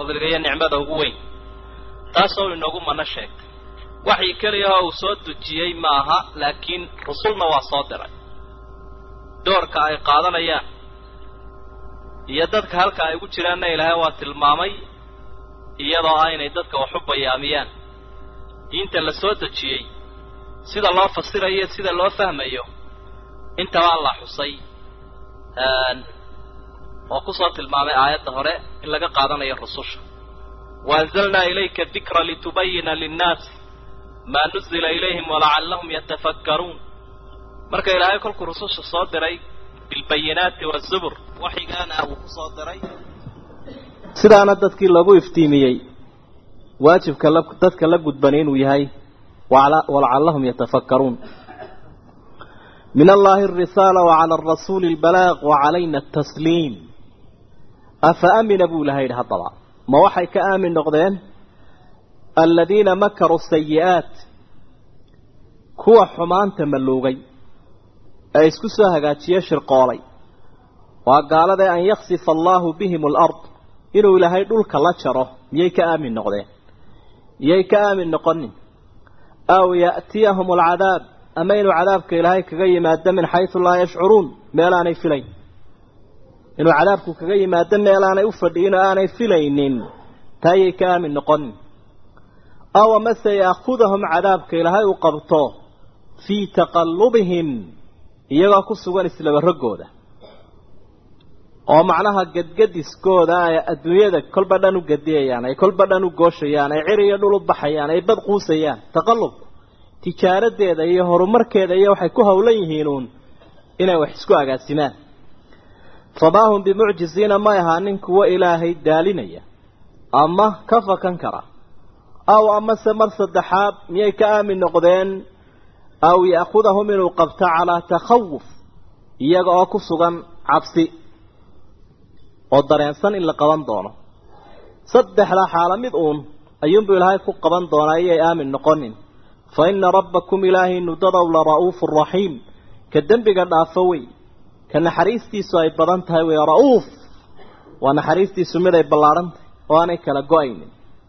fadliga iyo nicmada ugu weyn taasoo inoogu mana sheegtay waxii keliyahoo uu soo dejiyey ma aha laakiin rusulna waa soo diray doorka ay qaadanayaan iyo dadka halka ay ugu jiraanna ilaahay waa tilmaamay iyadoo ah inay dadka wax u bayaamiyaan diinta la soo dejiyey sida loo fasirayo sida loo fahmayo intaba alla xusay oo kusoo tilmaamay aayadda hore in laga qaadanayo rususha waanzalnaa ilayka dikra litubayina linnaas maa nuzila ilayhim walacallahum yatafakkaruun marka ilaahay kolkuu rususha soo diray bilbayinaati wazubur waxigaana uu kusoo diray sidaana dadkii lagu iftiimiyey waajibka dadka la gudbani inuu yahay walacallahum yatafakkaruun min allahi arisaala wacala arasuuli albalaaq wacalayna atasliim afa amina buu ilahay yidhi haddaba ma waxay ka aamin noqdeen aladiina makaruu sayi'aat kuwa xumaanta malluugay ee isku soo hagaajiye shirqoolay waa gaaladae an yaksifa allaahu bihim alard inuu ilaahay dhulka la jaro miyay ka aamin noqdeen miyay ka aamin noqonin aw ya'tiyahum alcadaab ama inuu cadaabka ilaahay kaga yimaado min xaysu laa yashcuruun meel aanay filayn inuu cadaabku kaga yimaado meel aanay u fadhiyin oo aanay filaynin taayay ka aamin noqonin aw amase ya'khudahum cadaabka ilaahay uu qabto fii taqallubihim iyagoo ku sugan islaba roggooda oo macnaha gadgadiskooda ay adduunyada kolba dhan u gadiyayaan ay kolba dhan u gooshayaan ay cir iyo dhul u baxayaan ay bad quusayaan taqallubku tijaaradeeda iyo horumarkeeda iyo waxay ku howlan yihiinuun inay wax isku agaasimaan famaa hum bimucjiziina may ahaanin kuwo ilaahay daalinaya ama ka fakan kara aw amase mar saddexaad miyay ka aamin noqdeen aw ya'khudahum inuu qabto calaa takhawuf iyaga oo ku sugan cabsi oo dareensan in la qaban doono saddexda xaalo mid uun ayuunbuu ilaahay ku qaban doonaa iyay aamin noqonin fa ina rabbakum ilaahaynu dadow la ra'uufu raxiim ka dembiga dhaafo wey ka naxariistiisu ay badan tahay wey ra'uuf waa naxariistiisu mid ay ballaadhan tahay oo aanay kala go-aynin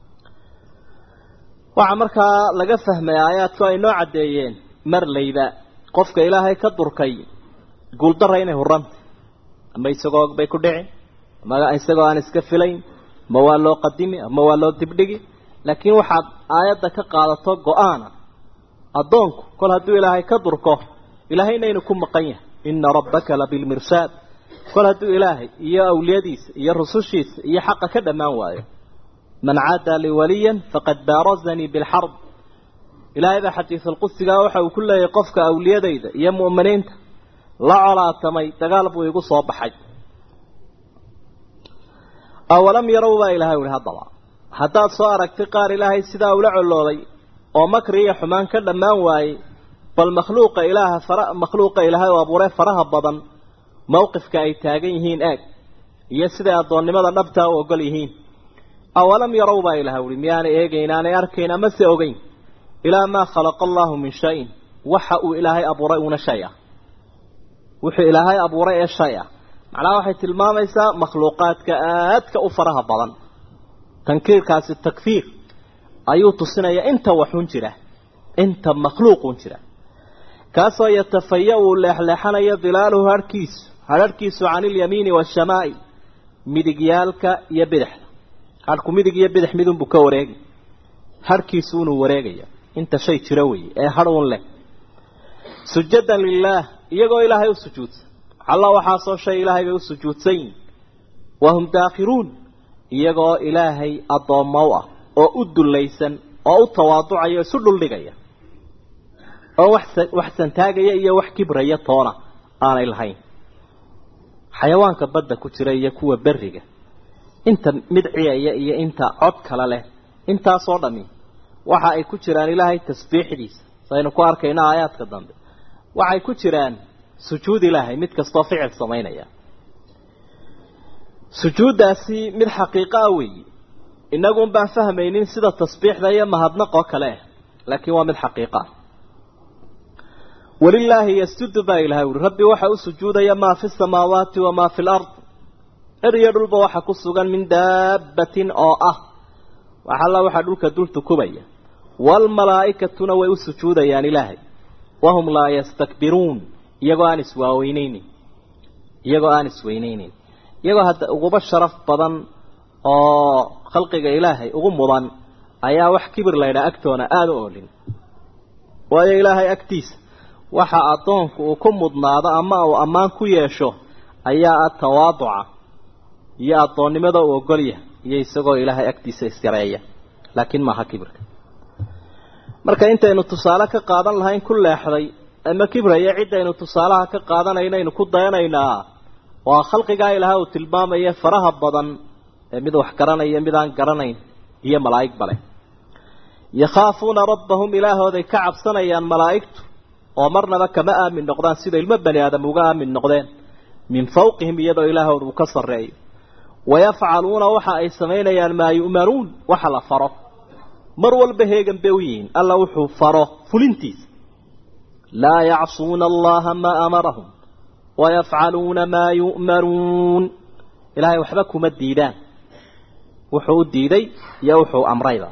waxaa markaa laga fahmay aayaadku ay noo caddeeyeen marlayba qofka ilaahay ka durkay guuldarra inay hurantay ama isagoo bay ku dhici ama isagoo aan iska filayn ma waa loo qadimi ama waa loo dibdhigi laakiin waxaad aayadda ka qaadato go-aana addoonku kol hadduu ilaahay ka durko ilaahayna inuu ku maqan yahay ina rabbaka labilmirsaad kol hadduu ilaahay iyo awliyadiisa iyo rusushiisa iyo xaqa ka dhammaan waayo man caada lii waliyan faqad baarazanii bilxarb ilaahay baa xadiisulqudsigaa waxa uu ku leeyahay qofka awliyadayda iyo mu'miniinta la colaatamay dagaal buu igu soo baxay awalam yarow baa ilahay uhi haddaba haddaad soo aragtay qaar ilaahay sidaa ula colooday oo makri iyo xumaan ka dhammaan waayey bal makhluuqa ilaaha fara makhluuqa ilaahay oo abuuree faraha badan mowqifka ay taagan yihiin eeg iyo siday addoonnimada dhabtaa u ogol yihiin awalam yarow baa ilahay uhi miyaanay eegayn aanay arkayn ama se ogeyn ilaa maa khalaqa allaahu min shayin waxa uu ilaahay abuuray uuna shay ah wuxuu ilaahay abuuray ee shay ah macnaha waxay tilmaamaysaa makhluuqaadka aadka u faraha badan tankiirkaasi takfiir ayuu tusinayaa inta waxun jira inta makhluuqun jira kaasoo yatafaya uu leexleexanayo dilaaluhu harhkiisu hadharhkiisu cani ilyamiini waashamaa'il midigyaalka iyo bidixda hadhku midig iyo bidix midunbuu ka wareegi hadhkiisu unuu wareegaya inta shay jiro weeye ee hadh un leh sujadan lilaah iyagoo ilaahay u sujuudsan alla waxaasoo shay ilaahay bay u sujuudsan yihin wahum daakhiruun iyagoo ilaahay addoommo u ah oo u dullaysan oo u tawaaducaya o isu dhuldhigaya oo wax wax santaagaya iyo wax kibraya toona aanay lahayn xayawaanka badda ku jira iyo kuwa berriga inta midciyaya iyo inta cod kale leh intaasoo dhami waxa ay ku jiraan ilaahay tasbiixdiisa saynu ku arkayno aayaadka dambe waxay ku jiraan sujuud ilaahay mid kastoo ficil samaynaya sujuuddaasi mid xaqiiqo ah weeye innagun baan fahmaynin sida tasbiixda iyo mahadnaqoo kale ah laakiin waa mid xaqiiqo ah walilaahi yasjudu baa ilahay uri rabbi waxa u sujuudaya maa fi samaawaati wamaa fi lard er iyo dhulba waxa ku sugan min daabbatin oo ah waxalla waxaa dhulka dul tukubaya waalmalaa'ikatuna way u sujuudayaan ilaahay wahum laa yastakbiruun iyagoo aan iswaaweyneynin iyagoo aan isweyneynin iyagoo hadda uguba sharaf badan oo khalqiga ilaahay ugu mudan ayaa wax kibir laydhaa agtoona aada u oolin waayo ilaahay agtiisa waxa addoonku uu ku mudnaado ama uu ammaan ku yeesho ayaa ah tawaaduca iyo addoonnimada uu ogolyahay iyo isagoo ilaahay agtiisa isyareeya laakiin maaha kibirka marka intaynu tusaale ka qaadan lahayn ku leexday ama kibraya ciddaynu tusaalaha ka qaadanaynaynu ku dayanaynaa waa khalqigaa ilaha uu tilmaamaya faraha badan ee mid wax garanaya mid aan garanayn iyo malaa'ig bale yakhaafuuna rabbahum ilaahooday ka cabsanayaan malaa'igtu oo marnaba kama aamin noqdaan sida ilmo bani aadam uga aamin noqdeen min fawqihim iyadoo ilaahooda uu ka sarreeyo wayafcaluuna waxa ay samaynayaan maa yu'manuun waxa la faro mar walba heegan bay u yihiin alla wuxuu faro fulintiisa laa yacsuuna allaha maa amarahum wayafcaluuna maa yu'manuun ilaahay waxba kuma diidaan wuxuu u diiday iyo wuxuu amrayba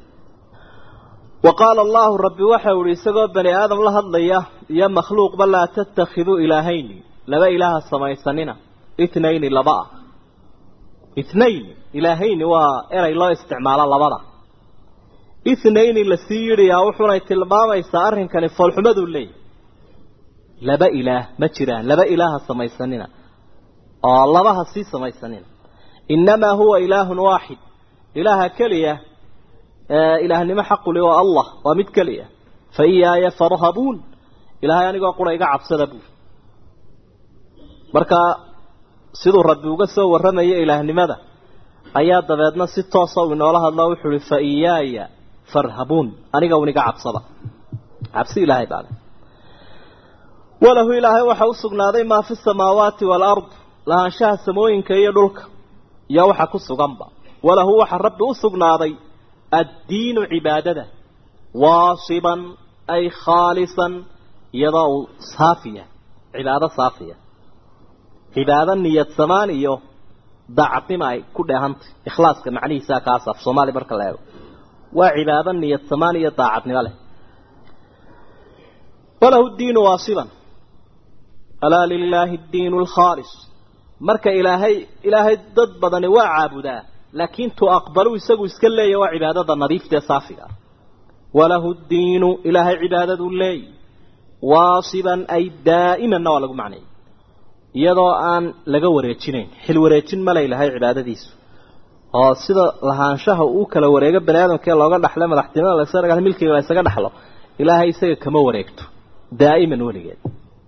wa qaala allahu rabbi waxau ihi isagoo bani aadam la hadlaya iyo makhluuqba laa tattakhiduu ilaahayni laba ilaaha samaysanina itnayni laba ah itnayn ilaahayni waa eray loo isticmaalo labada ithnayni lasii yidhiyaa wuxunay tilmaamaysaa arrinkani foolxumaduu leeyahy laba ilaah ma jiraan laba ilaaha samaysanina oo labaha sii samaysanina innamaa huwa ilaahun waaxid ilaaha keliya ilaahnimo xaquli waa allah waa mid keliya fa iyaaya farhabuun ilaahay anigoo qura iga cabsada buuri marka siduu rabbi uga soo warramaya ilaahnimada ayaa dabeedna si toosa uu inoola hadlo wuxuu uhi fa iyaaya farhabuun aniga un iga cabsada cabsi ilaahay baale walahu ilaahay waxaa u sugnaaday maa fi samaawaati waalard lahaanshaha samooyinka iyo dhulka iyo waxa ku suganba walahu waxa rabbi u sugnaaday addiinu cibaadada waasiban ay khaalisan iyadoo uu saafiya cibaado saafiya cibaado niyad samaan iyo daacadnima ay ku dheehantay ikhlaaska macnihiisaa kaas af soomaali marka la eego waa cibaado niyad samaan iyo daacadnimo leh walahu diinu waasiban alaa lilaahi diinu alkhaalis marka ilaahay ilaahay dad badani waa caabudaa laakiin tu aqbalu isagu iska leeya waa cibaadada nadiifta ee saafiga ah walahu diinu ilaahay cibaadadu leey waasiban ay daa'imanna waa lagu macnayay iyadoo aan laga wareejinayn xil wareejin male ilahay cibaadadiisu oo sida lahaanshaha uu kala wareego bani aadamkee looga dhaxlo madaxtinimada lasaga milkiga la ysaga dhaxlo ilaahay isaga kama wareegto daa'iman weligeed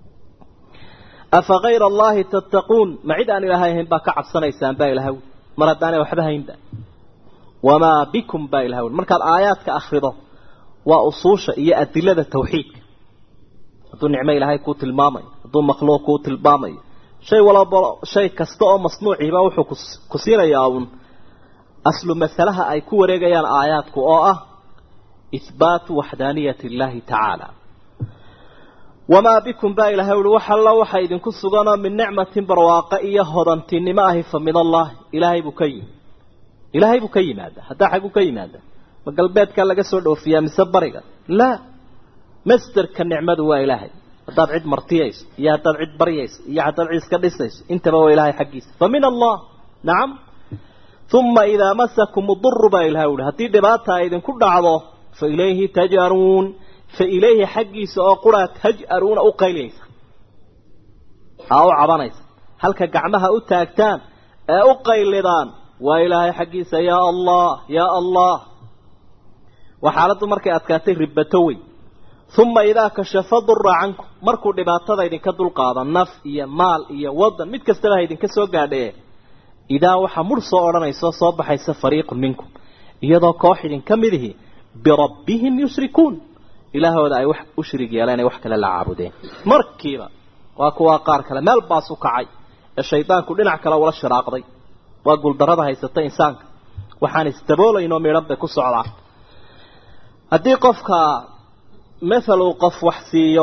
afa kayra allahi tattaquun ma cid aan ilaahay ahayn baa ka cabsanaysaan baa ilahay mar haddaanay waxba haynba wamaa bikum baa ilahay markaad aayaadka akrido waa usuusha iyo adilada tawxiidka hadduu nicmo ilaahay kuu tilmaamayo hadduu makhluuq kuu tilmaamayo shay walaba shay kasta oo masnuuciiba wuxuu ku siinayaa uun aslu masalaha ay ku wareegayaan aayaadku oo ah ihbaatu waxdaaniyati illaahi tacaala wamaa bikum baa ilahay uhi wax alla waxa idinku suganoo min nicmatin barwaaqo iyo hodantinimo ahi fa min allahi ilaahay buu ka yimi ilaahay buu ka yimaada haddaa xagguu ka yimaada ma galbeedkaa laga soo dhoofiyaa mise bariga laa masderka nicmadu waa ilaahay haddaad cid martiyayso iyo haddaad cid baryayso iyo haddaad cid iska dhisayso intaba waa ilaahay xaggiisa fa min allah nacam uma idaa masakum uduru baa ilahay uhi haddii dhibaata ay idinku dhacdo fa ilayhi taj'aruun fa ilayhi xaggiisa oo quraa taj'aruuna u qayliyaysa aa u cabanaysa halka gacmaha u taagtaan ee u qaylidaan waa ilaahay xaggiisa yaa allah yaa allah waa xaaladdu markay adkaatay ribato wey uma idaa kashafa dura cankum markuu dhibaatada idinka dulqaado naf iyo maal iyo wadan mid kastaba ha idinka soo gaadhee idaa waxaa mur soo odhanayso soo baxaysa fariiqun minkum iyadoo koox idinka midihi birabbihim yushrikuun ilaahooda ay wax u shirig yeeleen ay wax kale la caabudeen markiiba waa kuwaa qaar kale meel baas u kacay ee shaydaanku dhinac kale ula shiraaqday waa guuldarrada haysata insaanka waxaan isdaboolaynoo midhan bay ku socdaa haddii qofka mathal uu qof wax siiyo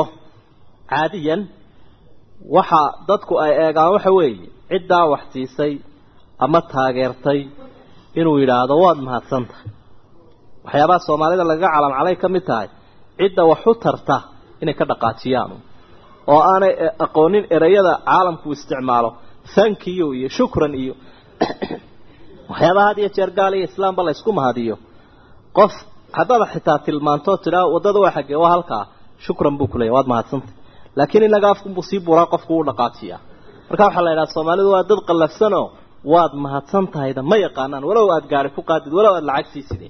caadiyan waxa dadku ay eegaan waxa weeye ciddaa wax siisay ama taageertay inuu yidhaahdo waad mahadsan tahay waxyaabaha soomaalida lagaga calamcalay ka mid tahay cidda wax u tarta inay ka dhaqaajiyaan oo aanay aqoonin ereyada caalamku isticmaalo thankiyo iyo shukran iyo waxyaabaha had iyo jeer gaal iyo islaamba la ysku mahadiyo qof haddaad xitaa tilmaantoo tidhaa waddada waa xaggee waa halkaa shukran buu kuleeyahy waad mahadsantay laakiin inaga afkunbuu sii buraa qofku u dhaqaajiyaa marka waxaa la yidhaha soomaalidu waa dad qallafsanoo waad mahadsan tahayda ma yaqaanaan walow aada gaari ku qaadid walow aada lacag siisideen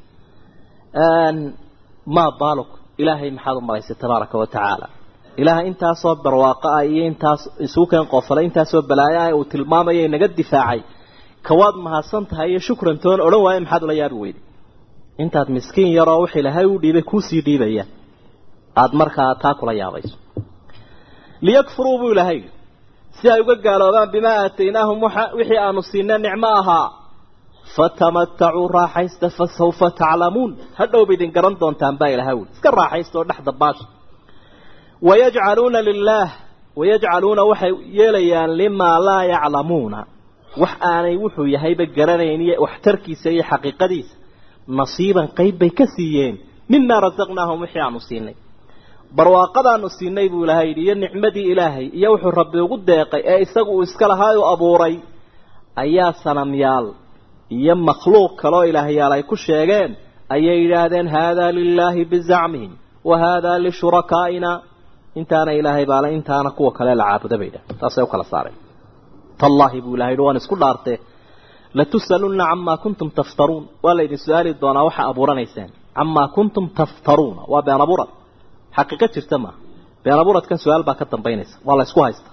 maa baaluk ilaahay maxaad u malaysay tabaaraka wa tacaala ilaahay intaasoo barwaaqo ah iyo intaas isugu keen qofalay intaasoo balaayo ah uu tilmaamaya inaga difaacay kawaad mahadsan tahay iyo shukran toon odhan waaye maxaad ula yaabi weyday intaad miskiin yaroo wix ilaahay u dhiibay kuusii dhiibaya aada markaa taa kula yaabayso liyakfuruu buu ilaahay si ay uga gaaloobaan bimaa aataynaahum wixii aanu siinay nicmo ahaa fatamatacuu raaxaysta fa sawfa taclamuun hadhowba idin garan doontaan baa ilahay wuli iska raaxaysta oo dhexda baasha wayajcaluuna lilaah wayajcaluuna waxay yeelayaan limaa laa yaclamuuna wax aanay wuxuu yahayba garanayn iyo waxtarkiisa iyo xaqiiqadiisa nasiiban qayb bay ka siiyeen mimaa rasaqnaahum wixii aanu siinay barwaaqadaanu siinay buu ilaahay yidhi iyo nicmadii ilaahay iyo wuxuu rabbi ugu deeqay ee isagu uu iska lahaa u abuuray ayaa sanamyaal iyo makhluuq kaloo ilaahyaal ay ku sheegeen ayay yidhaahdeen haadaa lilaahi bizacmihim wa haadaa lishurakaaina intaana ilaahay baale intaana kuwa kale la caabuda bay yidhahdeen taasay u kala saareen tallaahi buu ilahay yidhi waan isku dhaartee latus'alunna camaa kuntum taftaruun waa laydin su-aali doonaa waxa abuuranaysaan camaa kuntum taftaruuna waa been abuurad xaqiiqo jirta maaha been abuuradkan su-aal baa ka dambaynaysa waa la ysku haysta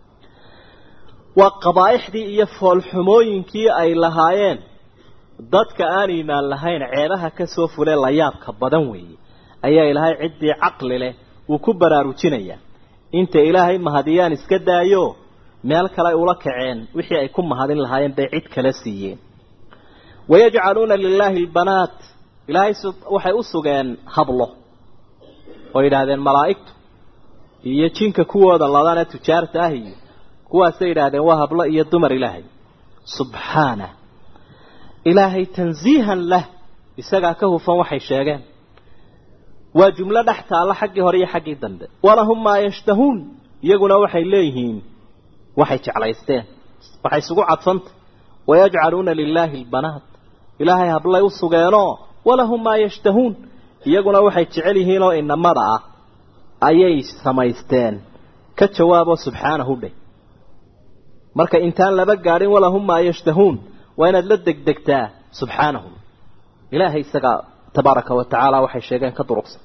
waa qabaa'ixdii iyo foolxumooyinkii ay lahaayeen dadka aan iimaan lahayn ceebaha ka soo fulee layaabka badan weeye ayaa ilaahay ciddii caqli leh uu ku baraarujinayaa inta ilaahay mahadiyaan iska daayo meel kale ay ula kaceen wixii ay ku mahadin lahaayeen bay cid kala siiyeen wayajcaluuna lilaahi albanaat ilaahay waxay u sugeen hablo oo yidhaahdeen malaa'igtu iyo jinka kuwooda ladana tujaarta ah iyo kuwaasay yidhaahdeen waa hablo iyo dumar ilaahay subxaana ilaahay tansiihan lah isagaa ka hufan waxay sheegeen waa jumlo dhex taalla xaggii hore iyo xaggii dambe walahum maa yashtahuun iyaguna waxay leeyihiin waxay jeclaysteen waxay isugu cadfanta wayajcaluuna lilaahi albanaat ilaahay hablay u sugeenoo walahum maa yashtahuun iyaguna waxay jecel yihiin oo inamada ah ayay samaysteen ka jawaabo subxaanahu dheh marka intaan laba gaadhin walahum maa yashtahuun waa inaad la degdegtaa subxaanahu ilaahay isagaa tabaaraka wa tacaala waxay sheegeen ka durugsan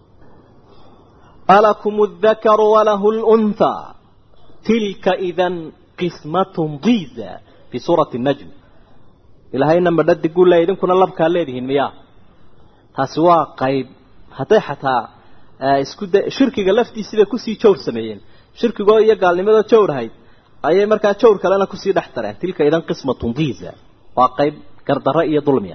alakum aldakaru walahu lunthaa tilka idan qismatun diiza fii suurati najm ilaahayna madhadiguu leey idinkuna labkaa leedihiin miyaa taasi waa qayb hadday xataa isku da shirkiga laftiisiibay kusii jawr sameeyeen shirkigoo iyo gaalnimadoo jawr ahayd ayay markaa jawr kalena kusii dhex tareen tilka idan qismatun diiza waa qayb gardarro iyo dulmiya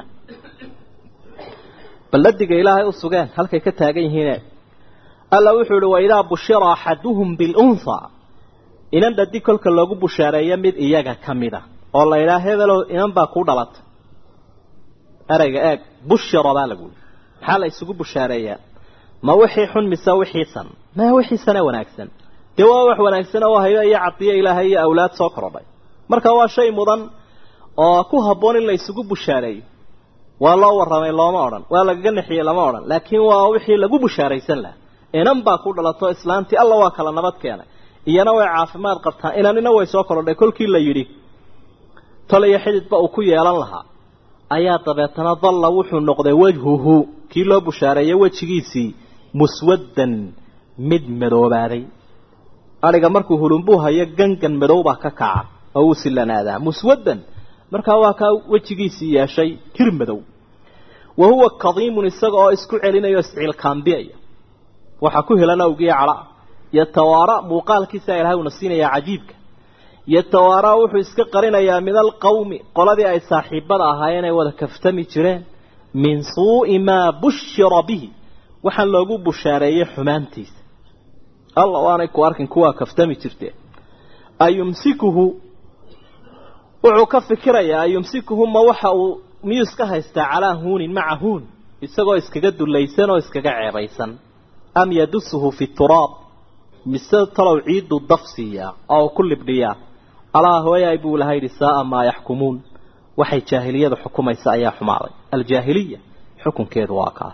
balladiga ilaahay u sugeen halkay ka taagan yihiine alla wuxuu ihi waidaa bushira axaduhum bilunhaa inan dhadi kolka loogu bushaareeyo mid iyaga ka mid a oo la yidhaha hebelow inan baa kuu dhalatay ereyga eeg bushira baa lagu yihi maxaa la isugu bushaareeyaa ma wixii xun mise wixiisan ma wixiisana wanaagsan dee waa wax wanaagsan oo hayo iyo cadiyo ilaahay iyo awlaad soo korodhay marka waa shay mudan oo ku habboon in la isugu bushaareeyo waa loo warramay looma odhan waa lagaga nexiyey lama odhan laakiin waa wixii lagu bushaaraysan laha inan baa ku dhalato islaantii alla waa kala nabad keenay iyana way caafimaad qabtaa inanina way soo korodhay kolkii la yidhi tol iyo xididba uu ku yeelan lahaa ayaa dabeetana dalla wuxuu noqday wajhuhu kii loo bushaareeyey wejigiisii muswaddan mid madoobaaday adhiga markuu hulunbuu hayo gangan madow baa ka kaca oo uu silanaadaa muswaddan markaa waa kaa wejigiisii yeeshay hir madow wa huwa kadiimun isaga oo isku celinayo isciilkaambiyaya waxaa ku helan awgiya cadha yatawaara muuqaalkiisa ilahay uuna siinayaa cajiibka yatawaara wuxuu iska qarinayaa min alqawmi qoladii ay saaxiibada ahaayeen ay wada kaftami jireen min suu'i maa bushira bihi waxaan loogu bushaareeyey xumaantiisa alla waanay ku arkin kuwaa kaftami jirteen ayumsikuhu wuxuu ka fikirayaa yumsikuhuma waxa uu miyuu iska haystaa calaa huunin maca huun isagoo iskaga dulaysan oo iskaga ceebaysan am yadusuhu fi turaab mise talow ciidu daf siiyaa oo ku libdhiyaa alaa hooyaay buu laha yidhi saaa maa yaxkumuun waxay jaahiliyadu xukumaysa ayaa xumaaday aljaahiliya xukunkeedu waa kaa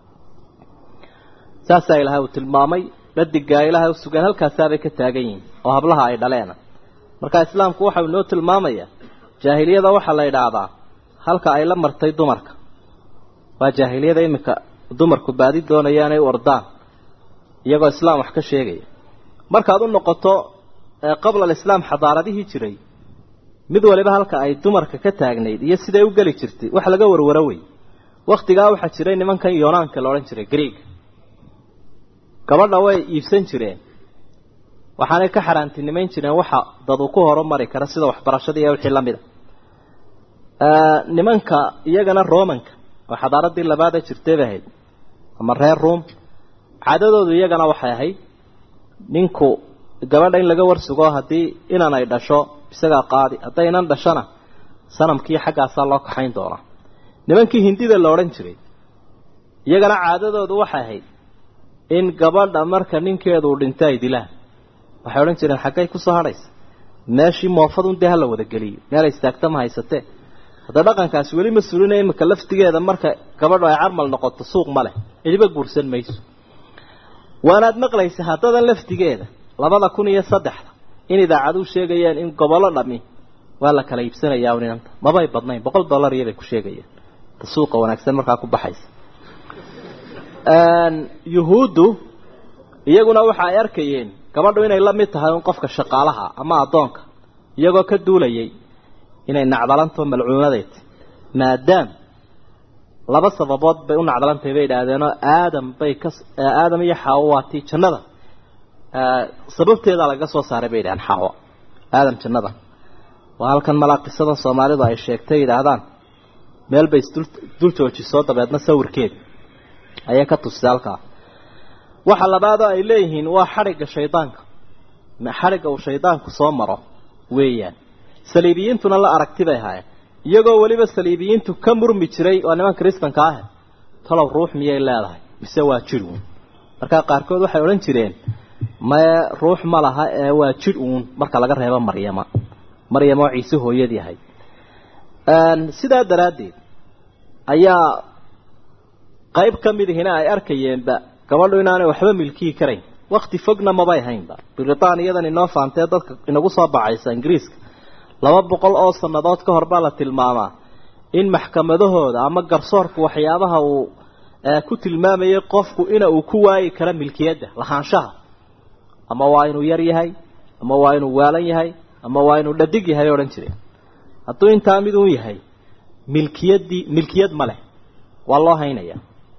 saasaa ilaahay uu tilmaamay dhadigaa ilaahay u sugan halkaasaabay ka taagan yihiin oo hablaha ay dhaleena marka islaamku waxau inoo tilmaamayaa jaahiliyada waxaa la idhaahdaa halka ay la martay dumarka waa jaahiliyada iminka dumarku baadi doonayaan ay u ordaan iyagoo islaam wax ka sheegaya markaad u noqoto qabla alislaam xadaaradihii jiray mid waliba halka ay dumarka ka taagnayd iyo siday u geli jirtay wax laga warwaro wey waktigaa waxaa jiray nimankan yoonaanka la odhan jiray greeg gabadha way iibsan jireen waxaanay ka xaaraantinimayn jireen waxa dad uu ku horumari kara sida waxbarashada iyo wixii lamid a nimanka iyagana romanka oo xadaaradii labaada jirtay bay ahayd ama reer room caadadoodu iyagana waxay ahayd ninku gabadha in laga warsugo haddii inan ay dhasho isagaa qaadi hadday inan dhashona sanamkii xaggaasaa loo kaxayn doonaa nimankii hindida la odhan jiray iyagana caadadoodu waxay ahayd in gabadha marka ninkeedu dhinto ay dilaan waxay odhan jireen xaggay kusoo hadhaysa meeshii moofadun dee hala wada geliyo meel istaagta ma haysatee hadda dhaqankaasi weli ma sulinaya iminka laftigeeda marka gabadhu ay carmal noqoto suuq ma leh cidiba guursan mayso waanaad maqlaysa haddadan laftigeeda labada kun iyo saddexda in idaacaduu sheegayaan in gobollo dhami waa la kala iibsanayaa ninanta mabay badnayn boqol dollar iyobay ku sheegayaan ta suuqa wanaagsan markaa ku baxaysa yuhuuddu iyaguna waxa ay arkayeen gabadhu inay la mid tahay un qofka shaqaalaha ama addoonka iyagoo ka duulayay inay nacdalanto malcuunadeed maadaam laba sababood bay u nacdalantahay bay idhaahdeenoo aadam bay ka aadam iyo xaawo waa tii jannada sababteedaa lagaga soo saaray bay yidhahdeen xaawo aadam jannada waa halkan malaa qisada soomaalidu ay sheegtay yidhaahdaan meel bay isdul dul joojisoo dabeedna sawirkeeda ayay ka tusisay halkaa waxa labaadoo ay leeyihiin waa xadhigga shaydaanka xadhigga uu shaydaanku soo maro weeyaan saliibiyiintuna la aragti bay ahaayeen iyagoo weliba saliibiyiintu ka murmi jiray waa niman kristanka ah talow ruux miyay leedahay mise waa jidh uun markaa qaarkood waxay odhan jireen mae ruux ma laha ee waa jidh uun marka laga reebo maryama maryam oo ciise hooyadii ahayd sidaa daraaddeed ayaa qayb ka mid ihina ay arkayeenba gabadhu inaanay waxba milkiyi karayn wakti fogna mabay haynba britaaniyadan inoo faantee dadka inagu soo bacaysa ingiriiska laba boqol oo sannadood ka hor baa la tilmaamaa in maxkamadahooda ama garsoorku waxyaabaha uu ku tilmaamayay qofku ina uu ku waayi karo milkiyadda lahaanshaha ama waa inuu yar yahay ama waa inuu waalan yahay ama waa inuu dhadig yahay odhan jireen hadduu intaa mid uun yahay milkiyaddii milkiyad ma leh waa loo haynaya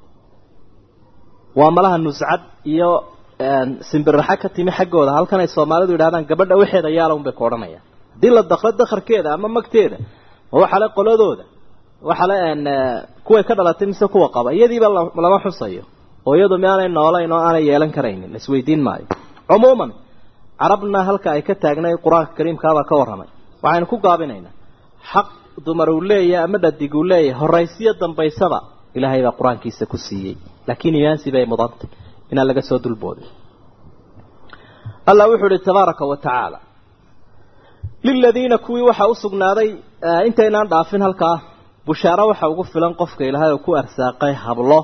waa malaha nuscad iyo simbiraxa ka timi xaggooda halkan ay soomaalidu yidhahdaan gabadha waxeeda yaala un bay ku odhanayaan haddii la dakro dakarkeeda ama magteeda ma waxale qoladooda waxale kuway ka dhalatay mise kuwa qaba iyadiiba lama xusayo oo iyadu miaanay noolayn oo aanay yeelan karaynin laisweydiin maayo cumuuman carabna halka ay ka taagnay qur-aanka kariimkaabaa ka warramay waxaynu ku gaabinaynaa xaq dumar uu leeyahay ama dhadig uu leeyahay horaysiyo dambaysaba ilaahay baa qur-aankiisa ku siiyey laakiin imaansi bay mudantay inaan laga soo dulboodin allah wuxuu ihi tabaaraka wa tacaala liladiina kuwii waxaa u sugnaaday intaynaan dhaafin halkaa bushaaro waxa ugu filan qofka ilaahay oo ku arsaaqay hablo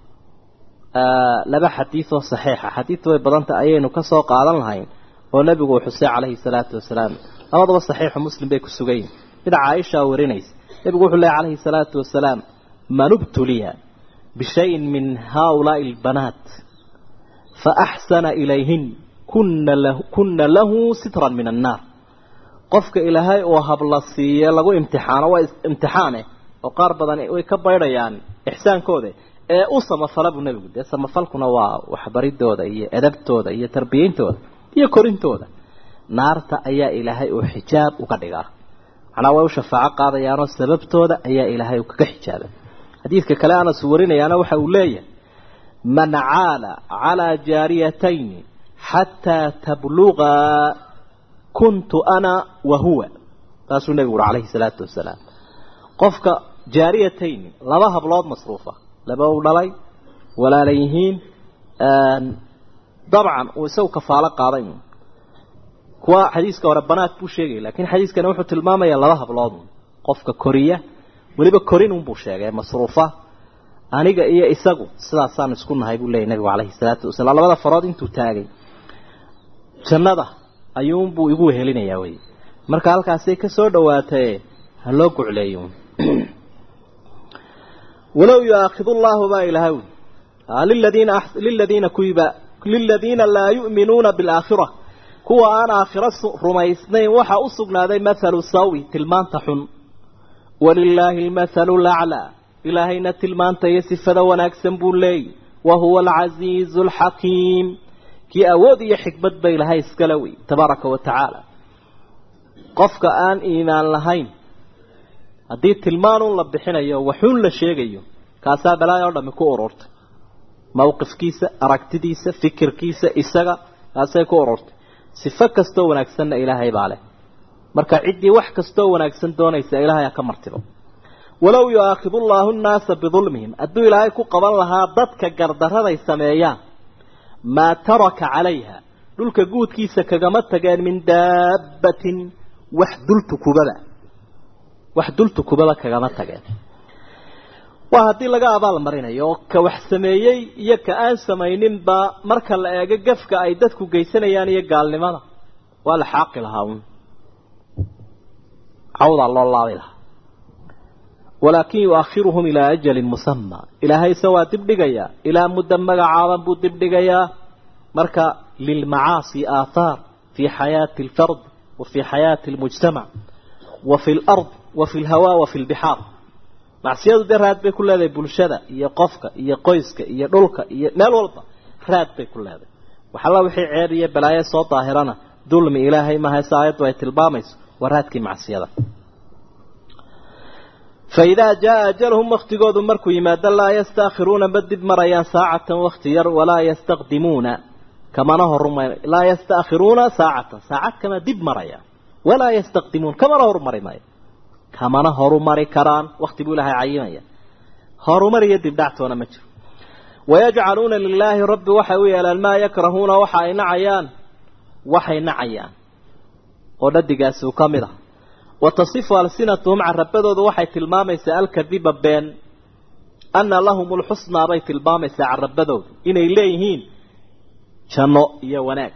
laba xadiid oo saxiixa xadiid way badanta ayaynu ka soo qaadan lahayn oo nebigu uu xusay calayhi salaatu wasalaam labadaba saxiixu muslim bay ku sugayiin mid caaisha warinaysa nebigu wuxuu leehay calayhi salaatu wasalaam man ubtuliya bishayin min haaulaai albanaat faaxsana ilayhin kuna lahu kuna lahu sitran min annaar qofka ilaahay uu habla siiye lagu imtixaano waa imtixaane oo qaar badan way ka baydhayaan ixsaankooda ee u samafala buu nebigu dee samafalkuna waa waxbaridooda iyo edabtooda iyo tarbiyeyntooda iyo korintooda naarta ayaa ilaahay uu xijaab uga dhigaa macnaa way u shafaaco qaadayaanoo sababtooda ayaa ilaahay uu kaga xijaabay xadiidka kale anas warinayaana waxa uu leeyahay man caala calaa jaariyatayni xataa tablugaa kuntu ana wa huwa taasuu nebigu uhi calayhi salaatu wasalaam qofka jaariyatayni laba hablood masruufa laba u dhalay walaala yihiin dabcan uu isagu kafaalo qaaday kuwa xadiiska hore banaad buu sheegay laakiin xadiiskani wuxuu tilmaamayaa laba hablood qofka koriya weliba korin unbuu sheegay masruufa aniga iyo isagu sidaasaan isku nahay buu leeyay nabigu calayhi salaatu wasalaam labada farood intuu taagay jannada ayuunbuu igu wehelinayaa wey marka halkaasay ka soo dhawaatae ha loo gucleeyo walow yuaakidu llaahu baa ilahay liladiina liladiina kuwiba liladiina laa yu'minuuna bilaakhira kuwa aan aakhiro rumaysnayn waxaa u sugnaaday mathalu sawi tilmaanta xun walilaahi almathalu laclaa ilaahayna tilmaanta iyo sifada wanaagsan buu leeyay wa huwa alcasiizu alxakiim kii awood iyo xikmad ba ilahay iskale wey tabaaraka wa tacaala qofka aan iimaan lahayn haddii tilmaanun la bixinayo waxuun la sheegayo kaasaa balaayo o dhami ku ururtay mawqifkiisa aragtidiisa fikirkiisa isaga kaasay ku ururtay sifo kastoo wanaagsanna ilaahay baa leh marka ciddii wax kastoo wanaagsan doonaysa ilaahay ha ka martibo walow yu'aakidu llaahu nnaasa bidulmihim hadduu ilaahay ku qaban lahaa dadka gardaraday sameeyaan maa taraka calayha dhulka guudkiisa kagama tageen min daabbatin wax dultukubada wax dultukubada kagama tageen waa haddii laga abaal marinayo oo ka wax sameeyey iyo ka aan samayninba marka la eego gafka ay dadku geysanayaan iyo gaalnimada waa la xaaqi lahaa uun cawdaa loo laabi lahaa walaakin yu'akhiruhum ilaa ajalin musamaa ilaahayse waa dib dhigayaa ilaa muddo magacaaban buu dib dhigayaa marka lilmacaasi aathaar fii xayaati alfard wa fii xayaati almujtamac wa fi lard wa fi lhawaa wa fi lbixaar macsiyadu dee raad bay ku leedahay bulshada iyo qofka iyo qoyska iyo dhulka iyo meel walba raad bay ku leedahay waxalla wixii ceeb iyo balaayo soo daahirana dulmi ilaahay maha se aayaddu ay tilmaamayso waa raadkii macsiyada fa idaa jaa ajalhum waktigoodu markuu yimaado laa yastaakhiruuna ma dib marayaan saacatan wakti yar walaa yastaqdimuuna kamana horuma laa yastaakhiruuna saacatan saacad kama dib marayaan walaa yastaqdimuun kamana horumari maayo kamana horumari karaan wakti buu ilaahay cayimaya horumar iyo dibdhactoona ma jiro wayajcaluuna lilaahi rabbi waxay u yeelaan maa yakrahuuna waxa ay nacayaan waxay nacayaan oo dhadigaasi uu ka mid ah wa tasifu alsinatuhum carabadoodu waxay tilmaamaysaa alkadiba been ana lahum lxusnaa bay tilmaamaysaa carabadoodu inay leeyihiin janno iyo wanaag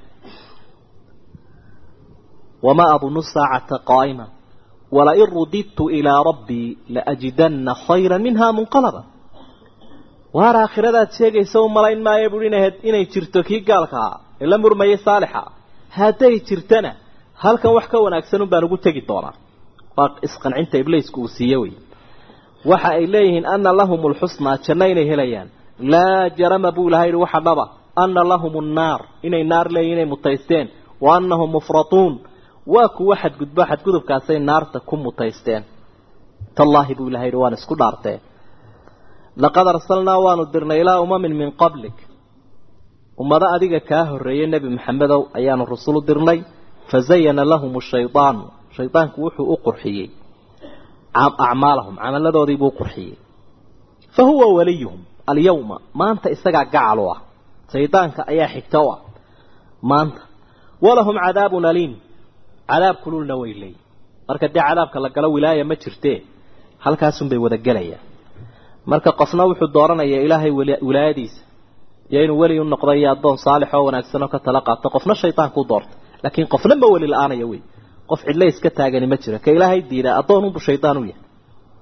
wamaa adunu saacata qaa'ima walain rudidtu ilaa rabbii laajidana khayra minha munqalaba waar aakhiradaad sheegaysa u malayn maayo buui inay jirto kii gaalka ah ee la murmayay saalixa hadday jirtana halkan wax ka wanaagsan un baan ugu tegi doonaa waa isqancinta ibliisku uu siiye wey waxa ay leeyihiin ana lahum lxusnaa janno inay helayaan laa jarama buu ilahay yihi waxa dhaba ana lahum nnaar inay naar leeyihin inay mutaysteen wa anahum mufratuun waa kuwa xadgudbo xadgudubkaasay naarta ku mutaysteen tallaahi buu ilahay yihi waan isku dhaartee laqad arsalnaa waanu dirnay ilaa umamin min qablik ummado adiga kaa horreeyey nebi maxamedow ayaanu rusulu dirnay fazayana lahum shaydaanu shaydaanku wuxuu u qurxiyey acmaalahum camaladoodiibuu u qurxiyey fa huwa waliyuhum alyawma maanta isagaa gacal u ah shaydaanka ayaa xigta u ah maanta walahum cadaabun aliim cadaab kululna way leeyihin marka dee cadaabka la galo wilaaya ma jirtee halkaasunbay wada gelayaan marka qofna wuxuu dooranayaa ilaahay wilaayadiisa iyo inuu weli u noqdo iyo addoon saalix oo wanaagsan oo ka tala qaato qofna shaydaanku doorta laakiin qofna ma weli la-aanaya wey qof cidle iska taagani ma jiro ka ilaahay diida addoon unbu shaydaan u yahay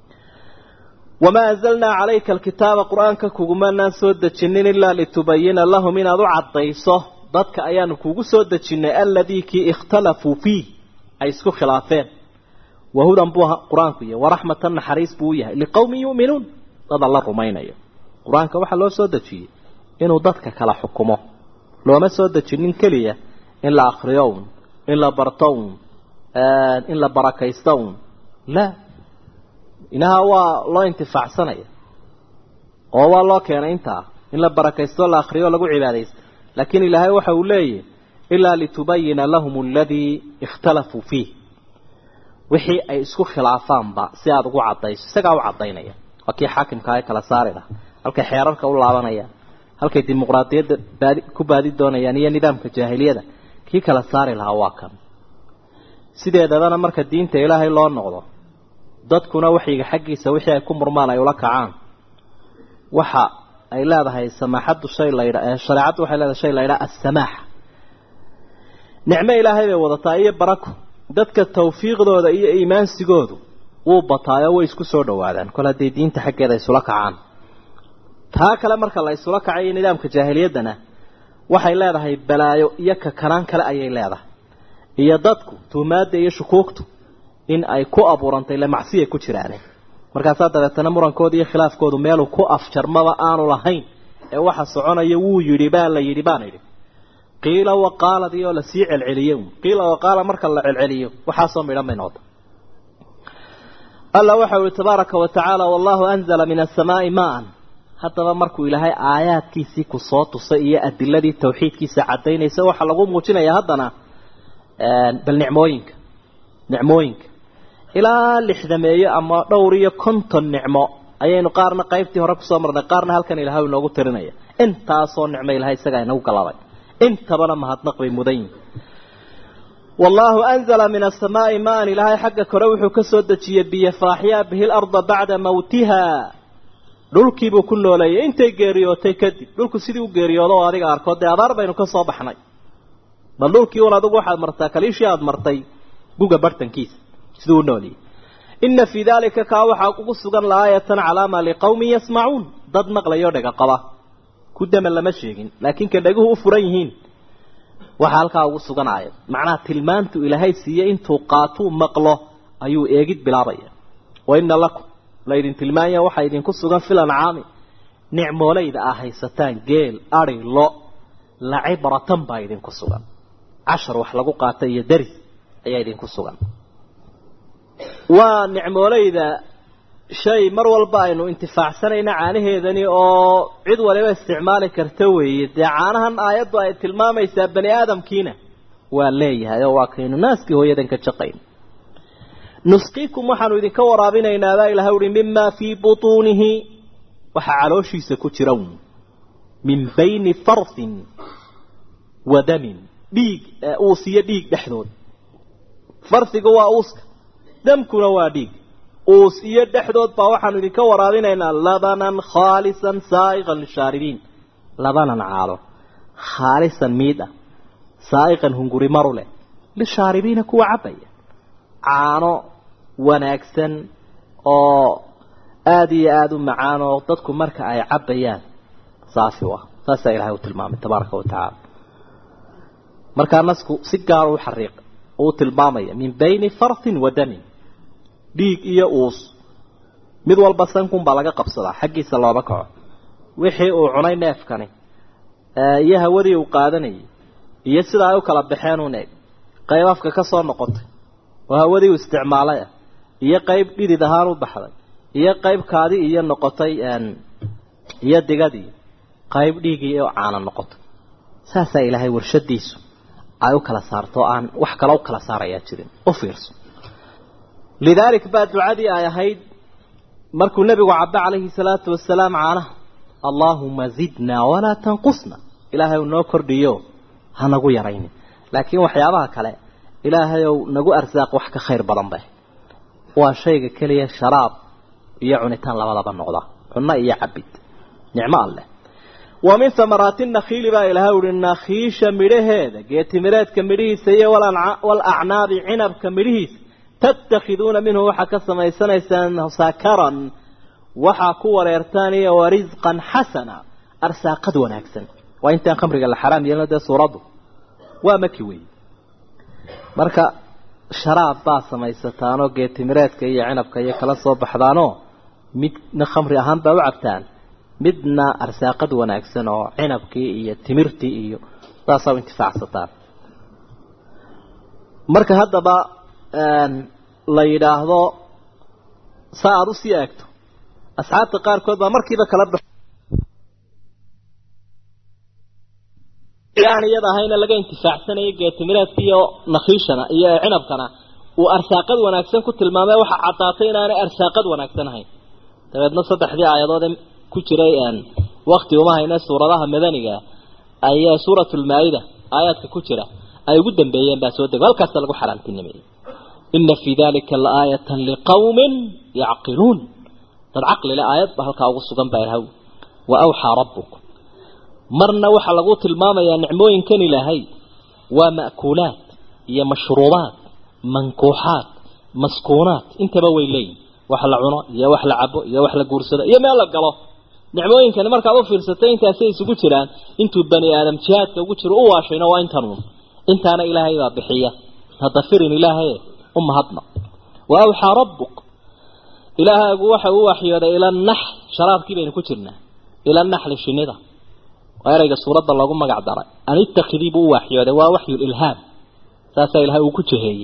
wamaa anzalnaa calayka alkitaaba qur-aanka kugumanaan soo dejinin ilaa litubayina lahum inaad u caddayso dadka ayaanu kugu soo dejinnay alladii kii ikhtalafuu fiih ay isku khilaafeen wahudan buu qur-aanku yahay waraxmatan naxariis buu u yahay liqowmin yu'minuun dad alla rumaynayo qur-aanka waxaa loo soo dejiyey inuu dadka kala xukumo looma soo dejinin keliya in la akriyo un in la barto un in la barakaysto un la inaha waa loo intifaacsanaya oo waa loo keenay intaa in la barakaysto la akriyo lagu cibaadaysto laakiin ilaahay waxa uu leeyahy ilaa litubayina lahum aladii ikhtalafuu fiih wixii ay isku khilaafaanba si aada ugu caddayso isagaa u caddaynaya waa kii xaakimka ay kala saari laha halkay xeerarka u laabanayaan halkay dimuqraadiyadda baadi ku baadi doonayaan iyo nidaamka jaahiliyada kii kala saari lahaa waa kan sideedabana marka diinta ilaahay loo noqdo dadkuna waxyiga xaggiisa wixii ay ku murmaan ay ula kacaan waxa ay leedahay samaaxaddu shay laydha shareecaddu waxay leedahay shay laydhaa assamaaxa nicmo ilaahay bay wadataa iyo barako dadka tawfiiqdooda iyo iimaansigoodu wuu bataayo way isku soo dhawaadaan kol hadday diinta xaggeeda isula kacaan taa kale marka la isula kacayo nidaamka jaahiliyaddana waxay leedahay balaayo iyo kakanaan kale ayay leedahay iyo dadku tuhmaadda iyo shukuugtu in ay ku abuurantay le macsiya ku jiraane markaasaa dabeetana murankooda iyo khilaafkoodu meeluu ku afjarmaba aanu lahayn ee waxa soconaya wuu yidhi baa la yidhi baan idhi qiila waqaaladii oo lasii celceliyo qiila waqaala marka la celceliyo waxaasoo midhan bay noqota alla waxa uhi tabaaraka wa tacaala wallahu anzala min asamaai maan haddaba markuu ilaahay aayaadkiisii ku soo tusay iyo adiladii tawxiidkiisa caddaynaysa waxaa lagu muujinaya haddana bal nicmooyinka nicmooyinka ilaa lixdameeyo ama dhowr iyo konton nicmo ayaynu qaarna qaybtii hore kusoo marnay qaarna halkan ilahay inoogu tirinaya intaasoo nicmo ilahay isagaa inagu galaday intabana mahadnaq bay mudan yihin wallaahu anzala min asamaai maan ilaahay xagga kore wuxuu ka soo dejiyey biyo faaxyaa bihi larda bacda mawtiha dhulkiibuu ku nooleeyay intay geeriyootay kadib dhulku sidii u geeriyoodo oo adiga arkood dee abaar baynu ka soo baxnay bal dhulkii un adigu waxaad martaa kaliishii aada martay guga bartankiisa siduu u nooliyay ina fii daalika kaa waxaa ugu sugan laaayatan calaama liqawmin yasmacuun dad maqlayo dhega qaba ku dama lama sheegin laakiin ka dheguhu u furan yihiin waxaa halkaa ugu sugan aayad macnaha tilmaantu ilaahay siiye intuu qaatuu maqlo ayuu eegid bilaabaya wa ina lakum laydin tilmaanya waxaa idinku sugan fil ancaami nicmoolayda aa haysataan geel ari lo lacibratan baa idinku sugan cashar wax lagu qaata iyo daris ayaa idinku sugan waa nicmoolayda shay mar walba aynu intifaacsanayna caanaheedani oo cid waliba isticmaali karta weeye dee caanahan aayaddu ay tilmaamaysaa bani aadamkiina waa leeyahay oo waa kaynu naaskii hooyadan ka jaqayn nusqiikum waxaanu idinka waraabinaynaa baa ilahay uhi mimaa fii butuunihi waxaa calooshiisa ku jira min bayni farsin wa damin dhiig uus iyo dhiig dhexdood farsiga waa uuska damkuna waa dhiig uus iyo dhexdood baa waxaanu idinka waraabinaynaa labanan khaalisan saa'iqan lishaaribiin labanan caalo khaalisan miid ah saa'iqan hunguri maru leh lishaaribiina kuwa cabaya caano wanaagsan oo aada iyo aada u macaan oo dadku marka ay cabbayaan saafi u ah saasaa ilahay u tilmaamay tabaaraka wa tacaala markaa nasku si gaara u xariiq uu tilmaamaya min bayni farsin wa damin dhiig iyo uus mid walba sankun baa laga qabsadaa xaggiisa looba kaco wixii uu cunay neefkani iyo hawadii uu qaadanayay iyo sida ay u kala baxeen un eeg qayb afka ka soo noqotay oo hawadii uu isticmaalay ah iyo qayb dhidid ahaan u baxday iyo qayb kaadi iyo noqotay iyo digadii qayb dhiigii oo caana noqotay saasaa ilaahay warshadiisu ay u kala saarto aan wax kale u kala saarayaa jirin u fiirso lidaalik baa ducadii ay ahayd markuu nebigu cabbe calayhi salaatu wasalaam caanaha allaahuma zidnaa walaa tanqusna ilaahay noo kordhiyo ha nagu yaraynin laakiin waxyaabaha kale ilaahayow nagu arsaaq wax ka khayr badan bay waa shayga keliya sharaab iyo cunitaan labadaba noqda cunno iyo cabid nicmo alleh wa min hamaraati nakhiili baa ilahay uhi nakhiisha midhaheeda geetimireedka midhihiisa iyo walacnaabi cinabka midhihiisa tattakhiduuna minhu waxaa ka samaysanaysaan sakaran waxaa ku wareertaan iyo warisqan xasana arsaaqad wanaagsan waa intaan khamriga la xaraam yeelno dee suuraddu waa maki wey marka sharaab baa samaysataanoo geetimireedka iyo cinabka iyo kala soo baxdaanoo midna khamri ahaan baa u cabtaan midna arsaaqad wanaagsan oo cinabkii iyo timirtii iyo saasaa u intifaacsataan marka haddaba la yidhaahdo saa aada usii eegto asxaabta qaarkood baa markiiba kala bax aan iyada ahayna laga intifaacsanayo geetimireedka iyo nakhiishana iyo cinabkana uu arsaaqad wanaagsan ku tilmaamay waxa caddaatay inaanay arsaaqad wanaagsan ahayn dabeedna saddexdii aayadood ku jiray wakti uma hayne suuradaha madaniga ayaa suuratulmaa-ida aayaadka ku jira ay ugu dambeeyeen baa soo dego halkaasa lagu xaraantinimeeyey ina fii dalika laaayatan liqawmin yacqiluun dad caqlile aayad ba halkaa ugu sugan baa ilahaw wa awxaa rabbuk marna waxaa lagu tilmaamayaa nicmooyinkan ilaahay waa ma'kuulaad iyo mashruubaad mankuuxaad maskuunaad intaba way leeyihin wax la cuno iyo wax la cabo iyo wax la guursado iyo meel la galo nicmooyinkani markaad u fiirsatay intaasay isugu jiraan intuu bani aadam jihaadka ugu jiro u waashayna waa intanuun intaana ilaahay baa bixiya hadda firin ilaahay u mahadna wa awxaa rabbuk ilaahaagu waxa uu waxyooday ila nax sharaabkii baynu ku jirnaa ila naxli shinida waa erayga suuradda loogu magac daray an itakidii buu u waxyooday waa waxyulilhaam saasaa ilahay uu ku jeheeyey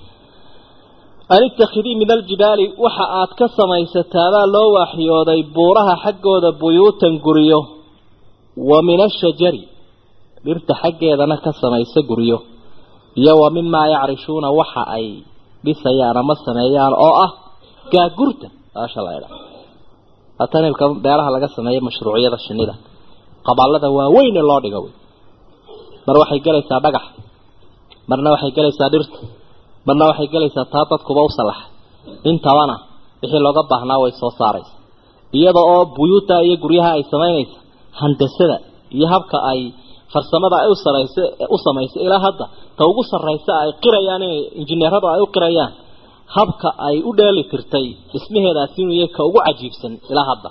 an itakidii min aljibaali waxa aad ka samaysataabaa loo waxyooday buuraha xaggooda buyuutan guryo wa min ashajari dhirta xaggeedana ka samaysa guryo iyo wa mimaa yacrishuuna waxa ay dhisayaan ama sameeyaan oo ah gaagurta baasha la idha haatan imka beeraha laga sameeya mashruuciyada shinida qabaalada waaweyn ee loo dhigo wey mar waxay gelaysaa dhagax marna waxay gelaysaa dhirta marna waxay gelaysaa taa dadkuba u salaxa intabana wixii looga baahnaa way soo saaraysa iyada oo buyuuta iyo guryaha ay samaynaysa handasada iyo habka ay farsamada ay usaraysa u samaysa ilaa hadda ta ugu sarraysa ay qirayaan inay injineeradu ay u qirayaan habka ay u dheeli tirtay dhismaheedaasi inuu yahay ka ugu cajiibsan ilaa hadda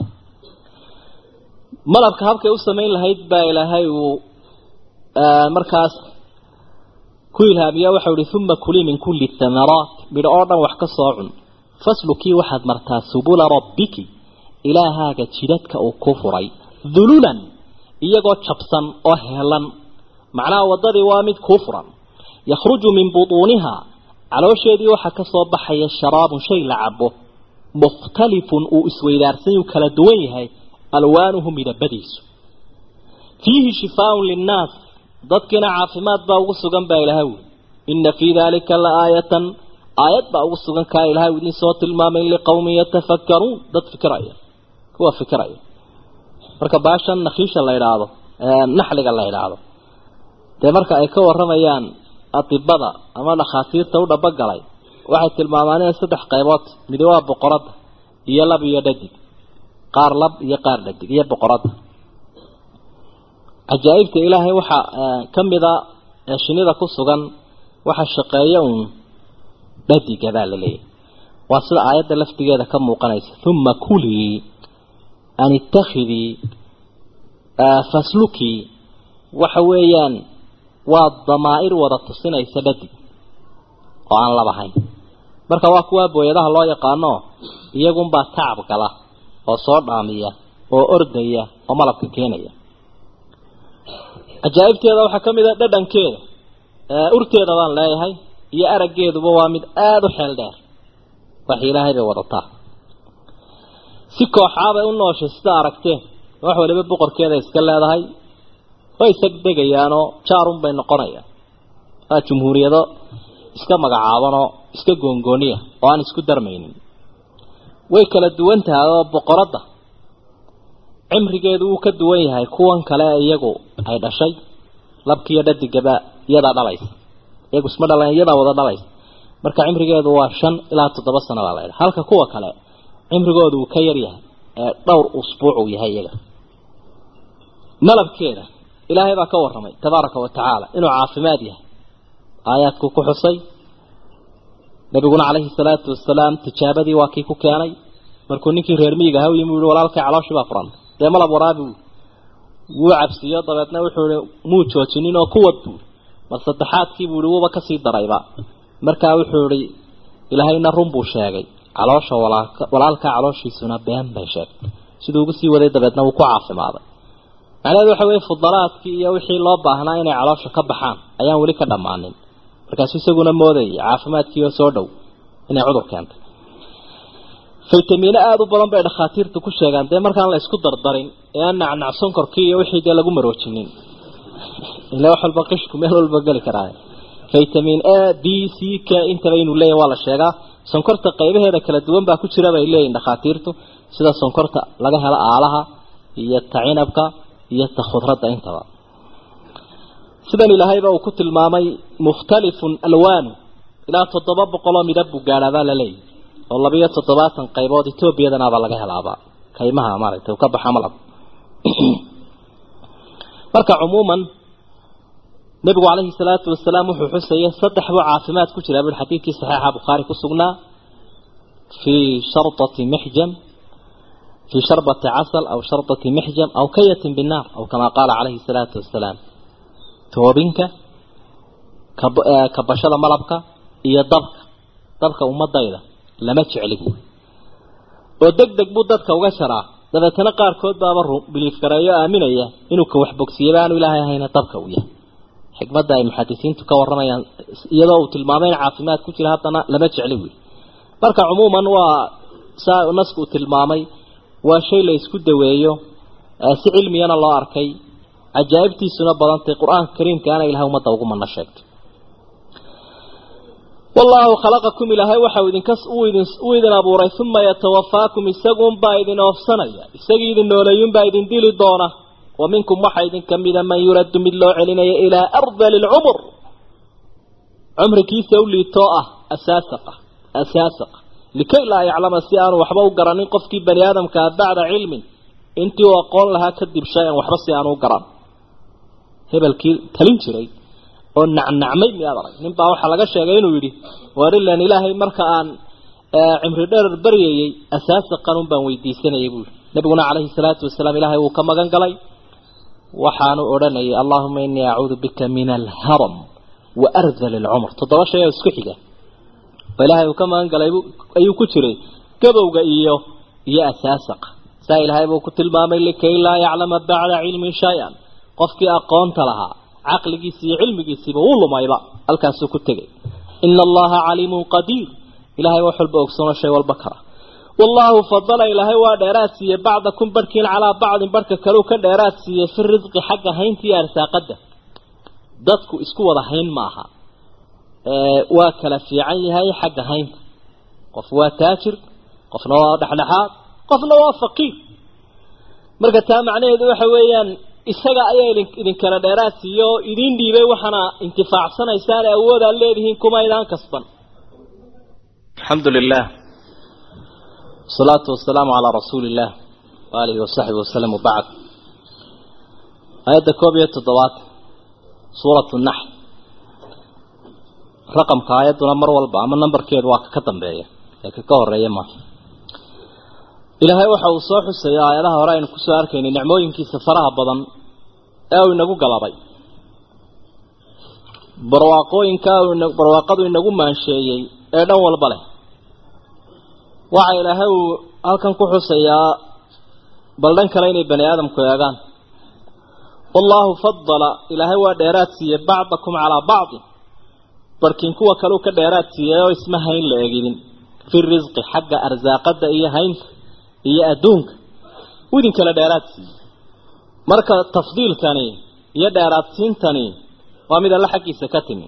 malabka habkay u samayn lahayd baa ilaahay uu markaas ku ilhaamiya waxau ihi uma kulii min kulli thamaraat midho oo dhan wax ka soo cun faslukii waxaad martaa subula rabbiki ilaahaaga jidadka uu ku furay dululan iyagoo jabsan oo heelan macnaha waddadii waa mid kuu furan yakhruju min butuuniha caloosheedii waxaa ka soo baxaya sharaabun shay la cabo mukhtalifun uu isweydaarsan uu kala duwan yahay alwaanuhu midabadiisu fiihi shifaaun linnaas dadkiina caafimaad baa ugu sugan baa ilahay wi ina fii dalika la aayatan aayad baa ugu sugan kaa ilahay idin soo tilmaamay liqawmin yatafakkaruun dad fikiraya kuwa fikiraya marka baashan nakhiisha la idhaahdo naxliga la idhaahdo dee marka ay ka waramayaan adibada ama dhakhaatiirta u dhabogalay waxay tilmaamaan inay saddex qaybood midi waa boqoradda iyo lab iyo dhadig qaar lab iyo qaar dhadig iyo boqoradda cajaa'ibta ilaahay waxaa ka mida ee shinida ku sugan waxa shaqeeya uun dhadiga baa la leeyahay waa sida aayadda laftigeeda ka muuqanaysa uma kulii an ittakhidii faslukii waxa weeyaan waa damaa'ir wada tusinaysa dhadig oo aan labahayn marka waa kuwaa booyadaha loo yaqaano iyagunbaa tacab gala oo soo dhaamiya oo ordaya oo malabka keenaya cajaa'ibteeda waxaa ka mid a dhadhankeeda urteeda baan leeyahay iyo araggeeduba waa mid aada u xeel dheer wax ilaahay bay wadataa si kooxaabay u nooshay sida aragteen wax waliba boqorkeeda iska leedahay way sagdegayaanoo jaarun bay noqonayaan waa jumhuuriyado iska magacaabanoo iska goongooniya oo aan isku darmaynin way kala duwan tahay oo boqoradda cimrigeedu wuu ka duwan yahay kuwan kale iyagu ay dhashay labkiiyo dhadigaba iyadaa dhalaysa iyagu isma dhalan iyadaa wada dhalaysa marka cimrigeedu waa shan ilaa toddoba sano baa la ydhaha halka kuwa kale cimrigoodu uu ka yar yahay ee dhowr usbuuc uu yahay iyaga malabkeeda ilaahay baa ka warramay tabaaraka wa tacaala inuu caafimaad yahay aayaadkuu ku xusay nabiguna calayhi salaatu wasalaam tijaabadii waa kii ku keenay markuu ninkii reer miyiga ahaa u yimi uhi walaalkay calooshii baa furan dee malab waraabi wuu cabsiiyo dabeedna wuxuu ihi muu joojinin oo kuwad buu mar saddexaadkii buu ihi wuuba kasii darayba markaa wuxuu ihi ilaahayna run buu sheegay caloosha walaalka walaalkaa calooshiisuna been bay sheegtay siduu ugu sii waday dabeedna wuu ku caafimaaday macnaheedu waxa weeye fudalaadkii iyo wixii loo baahnaa inay caloosha ka baxaan ayaan weli ka dhammaanin markaasuu isaguna moodayay caafimaadkii oo soo dhow inay cudur keentay faytamiino aada u badan bay dhakhaatiirtu ku sheegaan dee markaan la isku dardarin ee aan nacnac sonkorkii iyo wixii dee lagu maroojinin ila wax walba qishku meel walba geli karaa vitamin a b c k intaba inuu leeyahy waa la sheegaa sonkorta qaybaheeda kala duwan baa ku jira bay leeyihin dhakhaatiirtu sida sonkorta laga helo aalaha iyo ta cinabka iyo ta khudradda intaba sidan ilaahayba uu ku tilmaamay mukhtalifun alwaanu ilaa toddoba boqoloo midab buu gaadhaabaa la leeyahy oo labiyo toddobaatan qaybood etoobiyadanaabaa laga helaaba kaymaha maaragtay ka baxa malab marka cumuuman nabigu calayhi salaatu wasalaam wuxuu xusayay saddex buu caafimaad ku jiraa bui xadiidkii saxiixa bukhaari ku sugnaa fii shardati mixjam fii sharbati casal aw shardati mixjam aw kayatin binnaar aw kamaa qaala calayhi salaatu wasalaam toobinka kabashada malabka iyo dabka dabka ummadayda lama jecli buui oo deg deg buu dadka uga jaraa dabeetana qaarkood baaba biliif gareeyo aaminaya inuu ka waxbogsiyaba aanu ilaahay ahayna dabka uu yahay xikmadda ay muxadisiintu ka warramayaan iyadoo uu tilmaamay in caafimaad ku jira haddana lama jecli wiil marka cumuuman waa saa nasku uu tilmaamay waa shay la isku daweeyo si cilmiyana loo arkay cajaa'ibtiisuna badantay qur-aanka kariimkaana ilahay ummadda ugu mana sheegtay wallaahu khalaqakum ilaahay waxau idinka uu idin uu idin abuuray uma yatawafaakum isaguunbaa idin oofsanaya isagii idin nooleeyunbaa idin dili doona wa minkum waxaa idin ka mida man yuraddu mid loo celinaya ilaa ardali lcumur cumrigiisa u liitoo ah asaasaqa asaasaqa likay laa yaclama si aanu waxba u garanin qofkii bani aadamkaa bacda cilmin intii uu aqoon lahaa kadib shay-an waxba si aanu u garan hebelkii talin jiray oo nacnacmay miyaad arag nin baa waxaa laga sheegay inuu yidhi waar ilan ilaahay marka aan cimri dherer baryayey asaasaqan un baan weydiisanayay buu yihi nabiguna calayhi salaatu wasalaam ilaahay wuu ka magan galay waxaanu odhanayay allahuma inii acuudu bika min alharam wa ardal alcumr toddoba shay oo isku xiga oo ilaahay uu ka magan galay ayuu ku jiray gabowga iyo iyo asaasaqa saa ilaahay buu ku tilmaamay likay laa yaclama bacda cilmin shay-an qofkii aqoonta lahaa caqligiisi iyo cilmigiisiiba wuu lumayba halkaasuu ku tegay ina allaha caliimun qadiir ilahay wax walba ogsono shay walba kara wallaahu fadala ilaahay waa dheeraad siiyey bacdakum barhkiin calaa bacdin barhka kaleu ka dheeraad siiyey fi risqi xagga haynta iyo arsaaqada dadku isku wada hayn maaha waa kala fiican yahay xagga haynta qof waa taajir qofna waa dhexdhexaad qofna waa faqiir marka taa macnaheedu waxa weeyaan isaga ayaa idinkala dheeraad siiye oo idiin dhiibay waxaana intifaacsanaysaan awoodaad leedihiin kuma idaan kasban alxamdu lilah wasalaatu wasalaamu calaa rasuuli illah waalihi wasaxbi wasalam wabacd aayadda koob iyo toddobaad suuratu naxl raqamka aayadduna mar walba ama nambarkeedu waa kaka dambeeya ee kaka horeeya ma ilaahay waxa uu soo xusaya aayadaha hore aynu kusoo arkaynay nicmooyinkiisa faraha badan ee uu inagu galabay barwaaqooyinka barwaaqadu inagu maansheeyey ee dhan walba leh waxa ilaahay uu halkan ku xusayaa bal dhan kale inay bani aadamku eegaan wallaahu fadala ilaahay waa dheeraad siiyey bacdakum calaa bacdi barkiin kuwa kaleu ka dheeraad siiyey oo isma hayn la eginin fi risqi xagga arsaaqada iyo haynta iyo adduunka u idin kala dheeraad siiyey marka tafdiilkani iyo dheeraadsiintani waa mid alle xaggiisa ka timi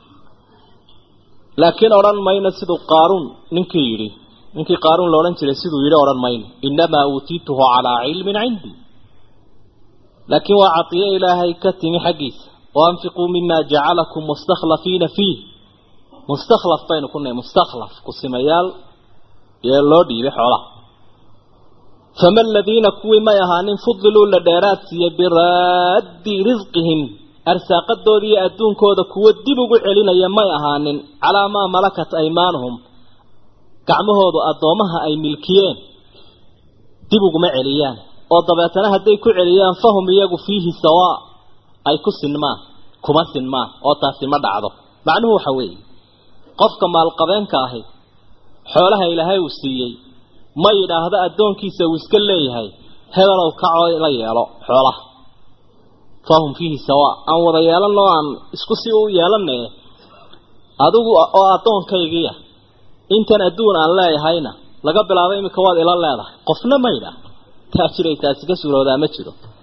laakiin odhan mayno siduu qaaruun ninkii yidhi ninkii qaaruun la odhan jiray siduu yidhi odhan mayno innamaa uutiituhu calaa cilmin cindii laakiin waa cadiyo ilaahay ka timi xaggiisa waanfiquu mima jacalakum mustakhlafiina fiih mustakhlaf baynu ku nahay mustakhlaf kusimayaal ee loo dhiibay xoolaha fama aladiina kuwii may ahaanin fudiluu la dheeraad siiyey biraaddi risqihim arsaaqadooda iyo adduunkooda kuwo dib ugu celinaya may ahaanin calaa maa malakat aymaanuhum gacmahoodu addoommaha ay milkiyeen dib uguma celiyaan oo dabeetana hadday ku celiyaan fahum iyagu fiihi sawaa ay ku sinmaan kuma sinmaan oo taasi ma dhacdo macnuhu waxa weeye qofka maalqabeenka ahi xoolaha ilaahay uu siiyey ma yidhaahdo addoonkiisa uu iska leeyahay hebelow kacoo la yeelo xoolaha fahum fiihi sawaa aan wada yeelanoo aan isku si u yeelanaye adigu oo addoonkaygiia intan adduun aan leeyahayna laga bilaabo iminka waad ila leedahay qofna ma yidhaah taa jiray taasi ka suuroodaa ma jiro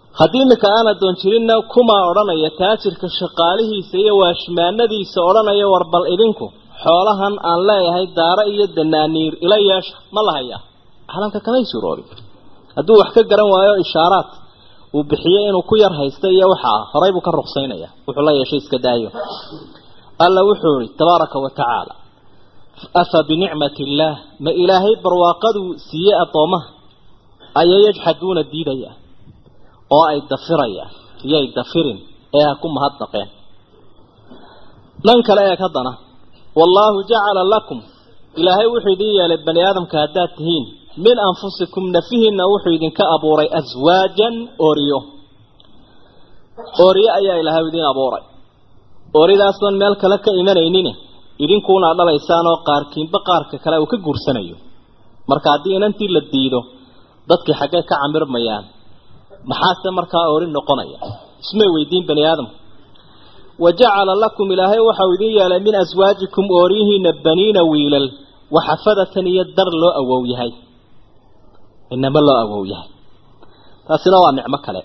haddii iminka aan addoon jirinna kumaa odhanaya taajirka shaqaalihiisa iyo waashmaanadiisa odhanaya war bal idinku xoolahan aan leeyahay daaro iyo danaaniir ila yeesha ma la hayaa calanka kamay suuroobin hadduu wax ka garan waayo ishaaraad uu bixiyey inuu ku yar haysta iyo waxa ah horay buu ka ruqsaynaya wuxuu la yeeshay iska daayo alla wuxuu yihi tabaaraka wa tacaala afa binicmati illaah ma ilaahay barwaaqaduu siiyey addoomaha ayay yajxaduuna diidayaan oo ay dafirayaan iyay dafirin ee ha ku mahadnaqeen dhan kale eeg haddana wallaahu jacala lakum ilaahay wuxuu idin yeelay bani aadamka haddaad tihiin min anfusikum nafihiinna wuxuu idinka abuuray aswaajan ooriyo ooriyo ayaa ilaahay idin abuuray ooridaasaan meel kale ka imanaynin idinkuuna dhalaysaan oo qaarkiinba qaarka kale uu ka guursanayo marka haddii inantii la diido dadkii xaggee ka camirmayaan maxaase markaa oori noqonaya ismay weydiin bani aadamku wa jacala lakum ilaahay waxau idin yeelay min aswaajikum ooriyihiina baniina wiilal waxafadatan iyo dar loo awow yahay inama loo awow yahay taasina waa nicmo kale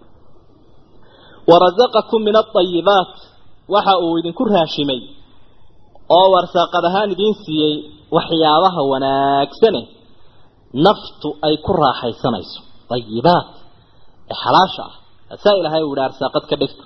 warazaqakum min aayibaat waxa uu idinku raashimay oo warsaaqad ahaan idiin siiyey waxyaabaha wanaagsane naftu ay ku raaxaysanayso ayibaat ee xalaasha ah asaa ilaahay uu yihi arsaaqad ka dhigta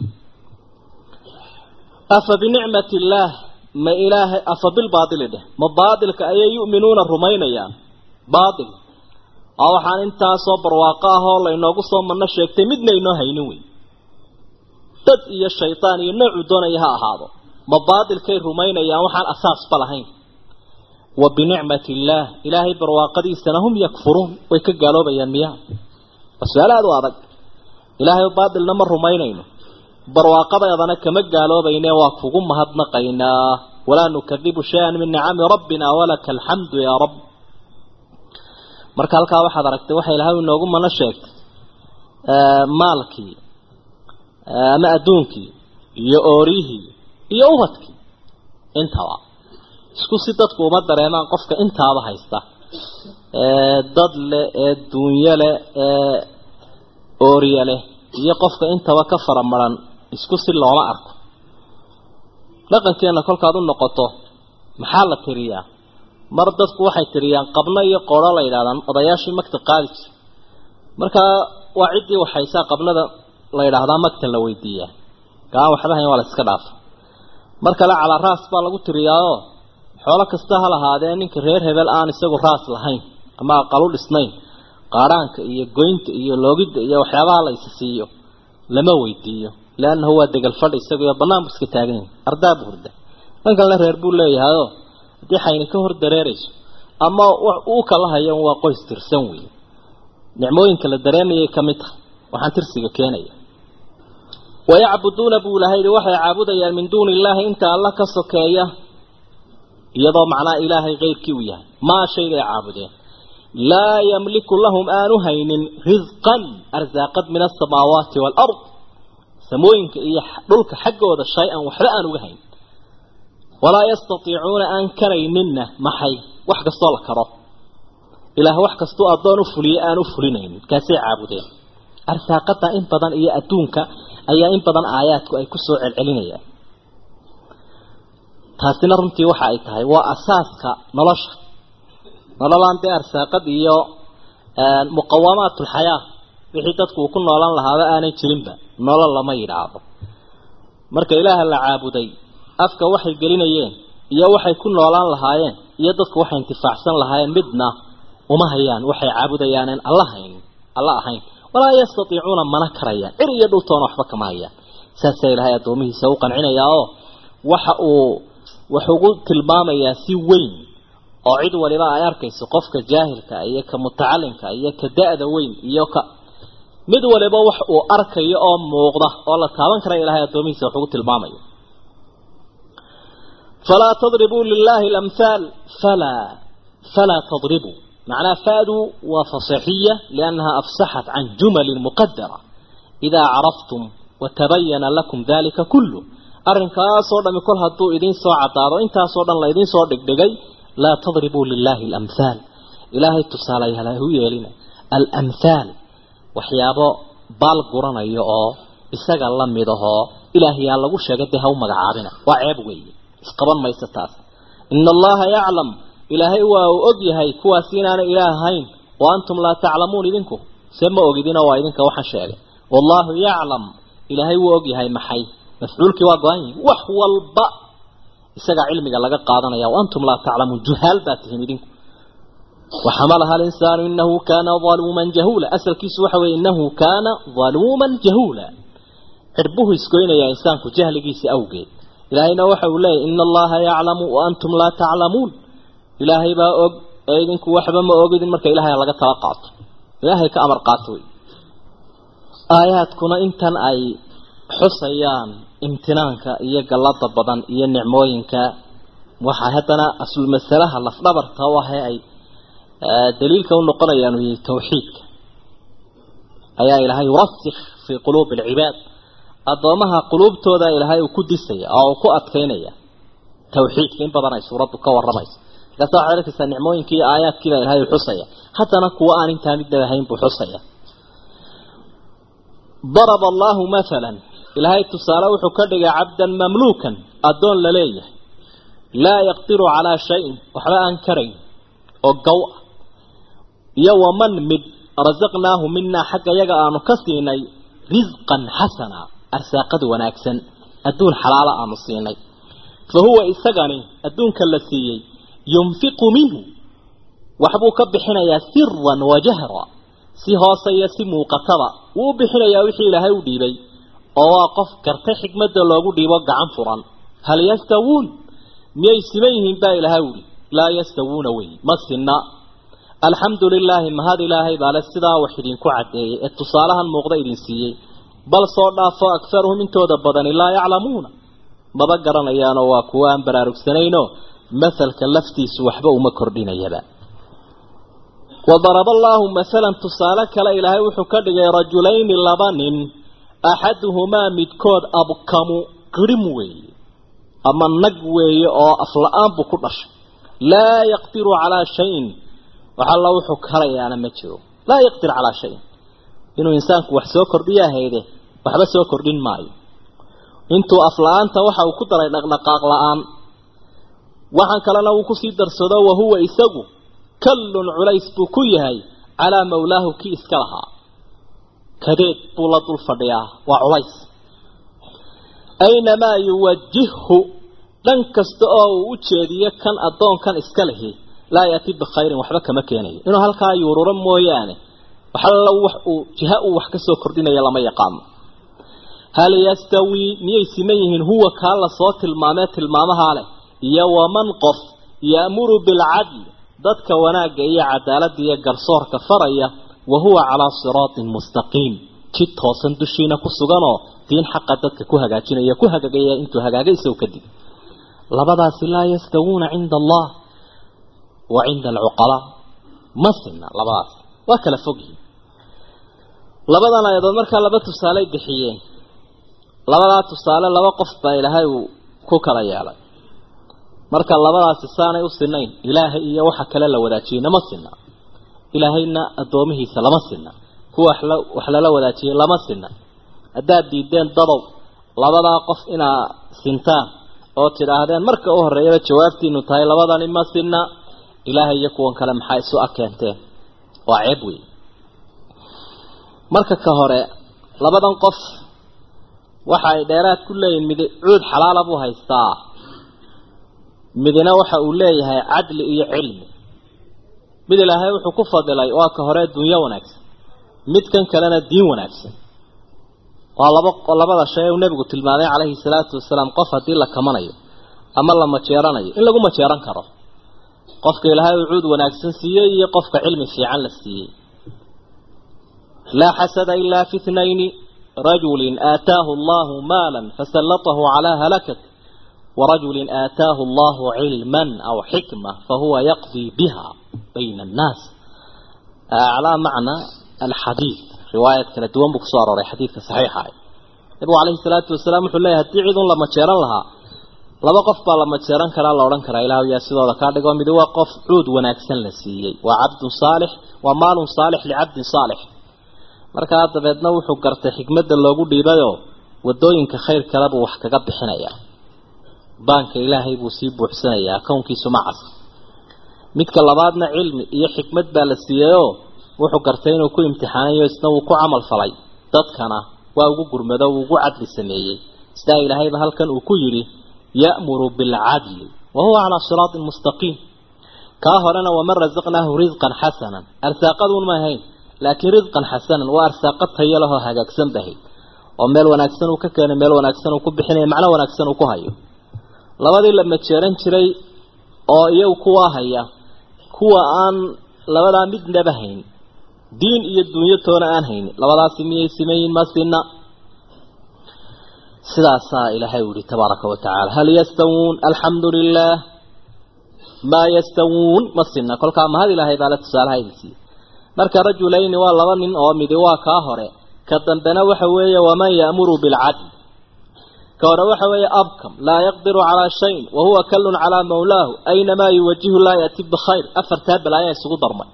afa binicmati illaah ma ilaahay afa bilbaatili dheh ma baatilka ayay yu'minuuna rumaynayaan baatil oo waxaan intaasoo barwaaqo ah oo laynoogu soo manno sheegtay midna inoo haynin wey dad iyo shaydaan iyo noocuu doonaya ha ahaado ma baatilkay rumaynayaan waxaan asaasba lahayn wa binicmati illaah ilaahay barwaaqadiisana hum yakfuruun way ka gaaloobayaan miyaa waa su-aal aada u adag ilaahay baatilna ma rumaynayno barwaaqadeedana kama gaaloobayne waa kugu mahadnaqaynaa walaa nukadibu shay-an min nicami rabbina walaka alxamdu yaa rabb marka halkaa waxaad aragtay waxa ilahay inoogu mana sheegtay maalkii ama adduunkii iyo oorihii iyo ubadkii intaba isku si dadku uma dareemaan qofka intaaba haysta ee dad leh ee duunyo leh ee ooriye leh iyo qofka intaba ka faramaran isku si looma arko dhaqankeenna kolkaad u noqoto maxaa la tiriyaa mar dadku waxay tiriyaan qabno iyo qoodho la yidhahdaan odayaashii magta qaadi jir markaa waa ciddii waxaysaa qabnada la yidhaahdaa magta la weydiiyaa kaan waxba hayn waa la iska dhaafa mar kale calaa raas baa lagu tiriyaao xoolo kasta ha lahaadee ninka reer hebel aan isagu raas lahayn ama aqalu dhisnayn qaadhaanka iyo goynta iyo loogidda iyo waxyaabaha la is siiyo lama weydiiyo leannahu waa degal fadhi isaguyo bannaan bu iska taagan yahay ardaa bu hurda dhan kalena reer buu leeyahayoo haddii xayni ka hor dareerayso ama uu kala hayo waa qoys tirsan wey nicmooyinka la dareemayay ka mid tahay waxaan tirsiga keenaya wayacbuduuna buu ilahay yihi waxay caabudayaan min duuni illaahi inta alla ka sokeeya iyadoo macnaa ilaahay keyrkii uu yahay maa shaygay caabudeen laa yamliku lahum aanu haynin risqan arsaaqad min asamaawaati waalard samooyinka iyo dhulka xaggooda shay-an waxba aan uga hayn walaa yastatiicuuna aan karayninna maxay wax kastoo la karo ilaah wax kastuu addoon u fuliye aan u fulinaynin kaasay caabudeen arsaaqada in badan iyo adduunka ayaa in badan aayaadku ay kusoo celcelinayaan taasina runtii waxa ay tahay waa asaaska nolosha nololaan dee arsaaqad iyo muqawamaatulxayaa wixii dadku uu ku noolan lahaaba aanay jirinba nolol lama yidhaahdo marka ilaaha la caabuday afka waxay gelinayeen iyo waxay ku noolaan lahaayeen iyo dadku waxay intifaacsan lahaayeen midna uma hayaan waxay caabudayaanen alla hayn alla ahayn walaa yastatiicuuna mana karayaan cir iyo dhultoona waxba kama hayaan saasaa ilaahay addoomihiisa u qancinayaa oo waxa uu wax ugu tilmaamayaa si weyn oo cid waliba ay arkayso qofka jaahilka iyo ka mutacalimka iyo ka da-da weyn iyo ka mid waliba wax uu arkayo oo muuqda oo la taaban kara ilahay addoomihiisa wax ugu tilmaamayo falaa tadribuu lilaahi alamhaal falaa falaa tadribuu معناها فادوا وفصحية لأنها أفصحت عن جمل مقدرة إذا عرفتم وتبين لكم ذلك كله أرنكا صورا من كل هدو إذين سوى عطارو إنتا صورا لا إذين سوى دقدقي لا تضربوا لله الأمثال إلهي تساليها له يلينا الأمثال وحيابا baal guranayo oo isaga la mid ahoo ilaahayaa lagu sheegay dee ha u magacaabina waa ceeb weeye isqaban mayso taas ina allaha yaclam ilaahay waa uu og yahay kuwaasi inaanay ilaah ahayn wa antum laa taclamuun idinku se ma ogidina waa idinka waxaan sheegay wallaahu yaclam ilaahay wuu og yahay maxay mafcuulkii waa go-an yihin wax walba isagaa cilmiga laga qaadanaya wa antum laa taclamuun juhaal baa tihiin idinku waxamalaha alinsaanu inahu kaana aluuman jahuula asalkiisu waxa weye inahu kaana aluuman jahuula cirbuhu isgoynayaa insaanku jahligiisa awgeed ilaahayna waxa uu leeyahy ina allaha yaclamu wa antum laa taclamuun ilaahay baa og ee idinku waxba ma ogidin marka ilaahay laga tala qaato ilaahay ka amar qaato wey aayaadkuna intan ay xusayaan imtinaanka iyo gallada badan iyo nicmooyinka waxaa haddana aslul masalaha lafdhabarta u ahe ay daliilka u noqonayaan uu yahay tawxiidka ayaa ilaahay yurasikh fii quluubi alcibaad addoomaha quluubtooda ilaahay uu ku disaya oo uu ku adkaynaya tawxiidka in badan ay suuraddu ka warramayso markaasa waxaad arkaysaa nicmooyinkii iyo aayaadkiibaa ilahay u xusaya haddana kuwa aan intaa midnaba ahayn buu xusaya daraba allahu mathalan ilaahay tusaale wuxuu ka dhigay cabdan mamluukan addoon la leeyahay laa yaqdiru calaa shayin waxba aan karayn oo gow ah iyo waman mid rasaqnaahu minaa xagga yaga aanu ka siinay risqan xasana arsaaqad wanaagsan adduun xalaala aanu siinay fa huwa isagani adduunka la siiyey yunfiqu minhu waxbuu ka bixinayaa siran wa jahra si hoose iyo si muuqataba wuu u bixinayaa wixii ilaahay u dhiibay oo waa qof gartay xikmadda loogu dhiibo gacan furan hal yastawuun miyay siman yihiin baa ilaahay uhi laa yastawuuna wey ma sinna alxamdu lilaahi mahad ilaahay baale sidaa wax idinku caddeeyey ee tusaalahan muuqda idin siiyey bal soo dhaafo akharuhum intooda badani laa yaclamuuna maba garanayaanoo waa kuwo aan baraarugsanaynoo masalka laftiisu waxba uma kordhinayaba wadaraba allaahu masalan tusaale kale ilaahay wuxuu ka dhigay rajulayni laba nin axaduhumaa midkood abkamu qirim weeye ama nag weeye oo afla-aan buu ku dhashay laa yaqdiru calaa shayin wax alla wuxuu karayaana ma jiro laa yaqdir calaa shayin inuu insaanku wax soo kordhiya hayde waxba soo kordhin maayo intuu afla-aanta waxa uu ku daray dhaqdhaqaaq la-aan waxaan kalena uu kusii darsado wahuwa isagu kallun culays buu ku yahay calaa mawlaahu kii iska lahaa kadeed buu la dul fadhiyaa waa culays aynamaa yuwajihhu dhan kasta oo uu u jeediyo kan addoonkan iska lihi laa yaati bikhayrin waxba kama keenayo inuu halkaa yuururo mooyaane waxalla wax uu jiha uu wax ka soo kordhinaya lama yaqaano hal yastawii miyay siman yihiin huwa kaa la soo tilmaamee tilmaamahaa leh iyo waman qof ya'muru bilcadl dadka wanaagga iyo cadaaladda iyo garsoorka faraya wa huwa calaa siraatin mustaqiim jid toosan dushiina ku suganoo diin xaqa dadka ku hagaajinaya ku hagaagaya intuu hagaagay isagu kadib labadaasi laa yastawuuna cinda allah wa cinda alcuqalaa ma sinna labadaas waa kala fogyihin labadan ayadood markaa laba tusaaley bixiyeen labadaa tusaale laba qof baa ilaahay uu ku kala yeelay marka labadaasi saanay u sinayn ilaahay iyo waxa kale la wadaajiyey nama sinna ilaahayna addoomihiisa lama sinna kuwa wax lala wadaajiyey lama sinna haddaad diideen dadow labadaa qof inaa sintaan oo tidhaahdeen marka u horreeyaba jawaabtiinu tahay labadani ma sinna ilaahay iyo kuwan kale maxaa isu akeenteen waa ceeb wey marka ka hore labadan qof waxa ay dheeraad ku leeyihin mid cuud xalaala buu haystaa midna waxa uu leeyahay cadli iyo cilmi mid ilaahay wuxuu ku fadilay waa ka hore dunyo wanaagsan midkan kalena diin wanaagsan waa laba labada shay uu nebigu tilmaamay calayhi salaatu wasalaam qof haddii la kamanayo ama la majeeranayo in lagu majeeran karo qofka ilaahay uu cuud wanaagsan siiyey iyo qofka cilmi fiican la siiyey laa xasada ilaa fi ithnayni rajulin aataahu allahu maalan fasallatahu calaa halakat ورجل آتاه الله علما أو حكمة فهو يقضي بها بين الناس على معنى الحديث رواية كلا دوان بكسوار وري حديث صحيحة نبو عليه الصلاة والسلام وحو الله هدعي ذن لما تشيران لها لما قف با لما تشيران كلا الله وران كلا إله يا سيدة وذكار لقوم بدوا قف عود وناكسن لسيي وعبد صالح ومال صالح لعبد صالح markaa dabeedna wuxuu gartay xikmadda loogu dhiibayoo wadooyinka khayr kale buu wax kaga bixinayaa baanka ilaahay buu sii buuxsanayaa kownkiisu macas midka labaadna cilmi iyo xikmad baa la siiyeyoo wuxuu gartay inuu ku imtixaanayo isna wuu ku camal falay dadkana waa ugu gurmado uu ugu cadli sameeyey sidaa ilaahayba halkan uu ku yidhi ya'muru bilcadli wa huwa calaa siraatin mustaqiim kaa horena waman rasaqnaahu risqan xasanan arsaaqaduun ma ahayn laakiin risqan xasanan waa arsaaqo tayo lahoo hagaagsan bahayd oo meel wanaagsan uu ka keenay meel wanaagsan uu ku bixinaya macno wanaagsan uu ku hayo labadii la majeeran jiray oo iyagu kuwaa haya kuwa aan labadaa midnaba hayn diin iyo dunyo toona aan haynin labadaasi miyay simayin ma sina sidaasaa ilaahay u yihi tabaaraka wa tacaala hal yastawuun alxamdu lilah maa yastawuun ma sina kolkaa mahad ilaahay baa la tusaalaha idin siiyey marka rajulayni waa laba nin oo midi waa kaa hore ka dambena waxa weeye waman ya'muru bilcadl ka hore waxa weeye abkam laa yaqdiru calaa shayin wa huwa kallun calaa mawlaahu aynamaa yuwajihu laa ya'ti bikhayr afartaa balaayaa isugu darmay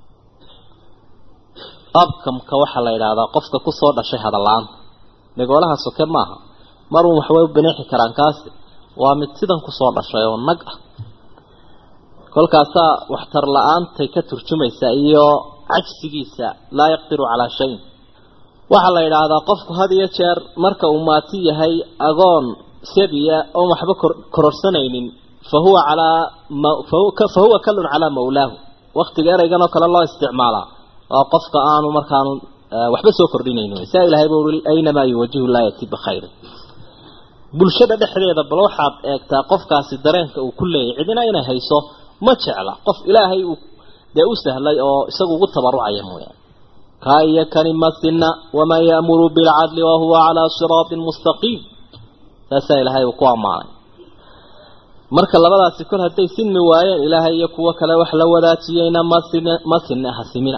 abkamka waxaa la yidhaahdaa qofka kusoo dhashay hadalla-aanta nigoolaha soke maaha marun waxbay u bineexi karaan kaasi waa mid sidan kusoo dhashay oo nag ah kolkaasaa waxtar la-aantay ka turjumaysaa iyo cajsigiisa laa yaqdiru calaa shayin waxaa la yidhaahdaa qofku had iyo jeer marka uu maati yahay agoon sabiya oon waxba kororsanaynin fa huwa calaa fa huwa kallun calaa mawlaahu waktiga ereygan oo kale loo isticmaalaa oo qofka aanu markaanu waxba soo kordhinaynin saa ilahay buu uri aynamaa yuwajihu laa yati bikhayri bulshada dhexdeeda bal waxaad eegtaa qofkaasi dareenka uu ku leeyahy cidina inay hayso ma jecla qof ilaahay uu dee u sahlay oo isagu ugu tabarucaya mooyaane kaa iyo kani masina waman ya'muru bilcadli wahuwa calaa siraatin mustaqiim saasaa ilaahay uu ku ammaanay marka labadaasi kol hadday sinmi waayeen ilaahay iyo kuwo kale wax la wadaajiyeyna masin masina hasimina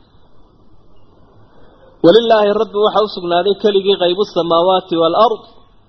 walilaahi rabbi waxaa u sugnaaday keligii qaybu samaawaati waalard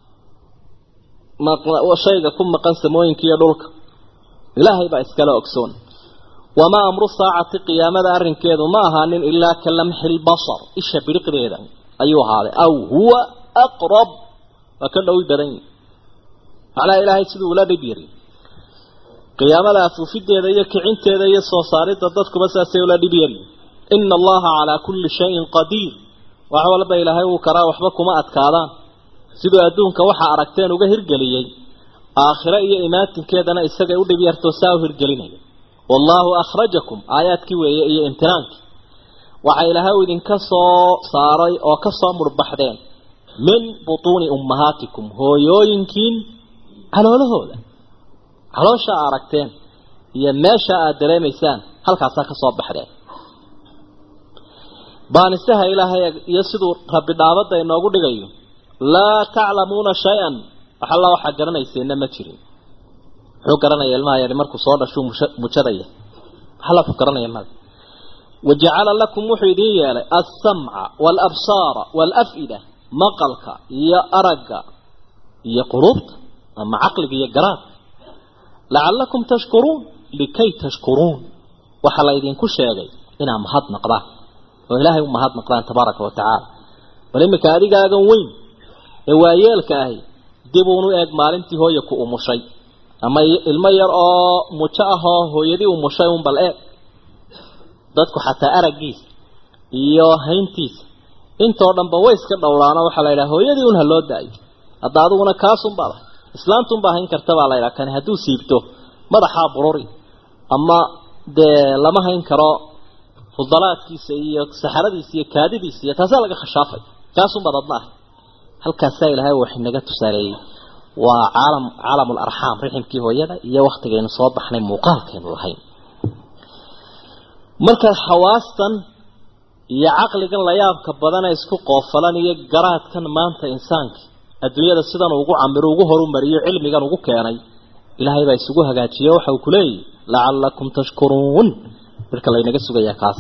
shayga ku maqan samooyinka iyo dhulka ilaahay baa iskala ogsoon wamaa amru saacati qiyaamada arrinkeedu ma ahaanin ilaa ka lamxi lbasar isha biriqdeeda ayuu ahaaday aw huwa aqrab waa ka dhowi badan yihi macnaha ilaahay siduu ula dhib yiri qiyaamada afuufideeda iyo kicinteeda iyo soo saaridda dadkuba saasay ula dhib yari ina allaha calaa kulli shayin qadiir wax walba ilaahay uu karaa waxba kuma adkaadaan siduu adduunka waxaa aragteen uga hirgeliyey aakhire iyo imaatinkeedana isagay u dhib yartoo saa u hirgelinaya wallaahu akhrajakum aayaadkii weeye iyo imtinaankii waxaa ilaahay u idinka soo saaray oo ka soo murbaxdeen min butuuni ummahaatikum hooyooyinkiin caloolahooda caloosha a aragteen iyo meesha aad dareemaysaan halkaasaa ka soo baxdeen baanisaha ilaahay iyo siduu rabbi dhaabadda inoogu dhigayo laa taclamuuna shay-an wax alla waxaa garanayseena ma jirin muxuu garanaya ilmaha yari markuu soo dhashuu mujadaya wax alla wuxuu garanaya mada wajacala lakum wuxuu idiin yeelay alsamca waalabsaara waalaf'ida maqalka iyo aragga iyo quluubta ama caqliga iyo garaadka lacallakum tashkuruun likay tashkuruun waxaa la idinku sheegay inaad mahad naqdaan oo ilaahay u mahad naqdaan tabaaraka wa tacaala bal iminka adigaagan weyn ee waayeelka ahi dib uunu eeg maalintii hooya ku umushay ama ilmo yar oo mujo ah oo hooyadii umushay un bal eeg dadku xataa araggiisa iyo hayntiisa intoo dhanba way iska dhowraano waxaa la yidhaha hooyadii un ha loo daayo hadda adiguna kaasun baad ahay islaantunbaa hayn karta baa la yidhaha kani hadduu siibto madaxaa bururi ama dee lama hayn karo fudalaadkiisa iyo saxaradiisa iyo kaadidiisa iyo taasaa laga khashaafay kaasun baad adna ahay halkaasaa ilaahay wax inaga tusaaleeyey waa caalam caalamul arxaam riximkii hooyada iyo waktigaynu soo baxnay muuqaalkaynu lahayn marka xawaastan iyo caqligan layaabka badana isku qoofalan iyo garaadkan maanta insaanka adduunyada sidan ugu camiro ugu horumariyo cilmigan ugu keenay ilaahay baa isugu hagaajiye waxa uu ku leeyahy lacallakum tashkuruun marka laynaga sugayaa kaas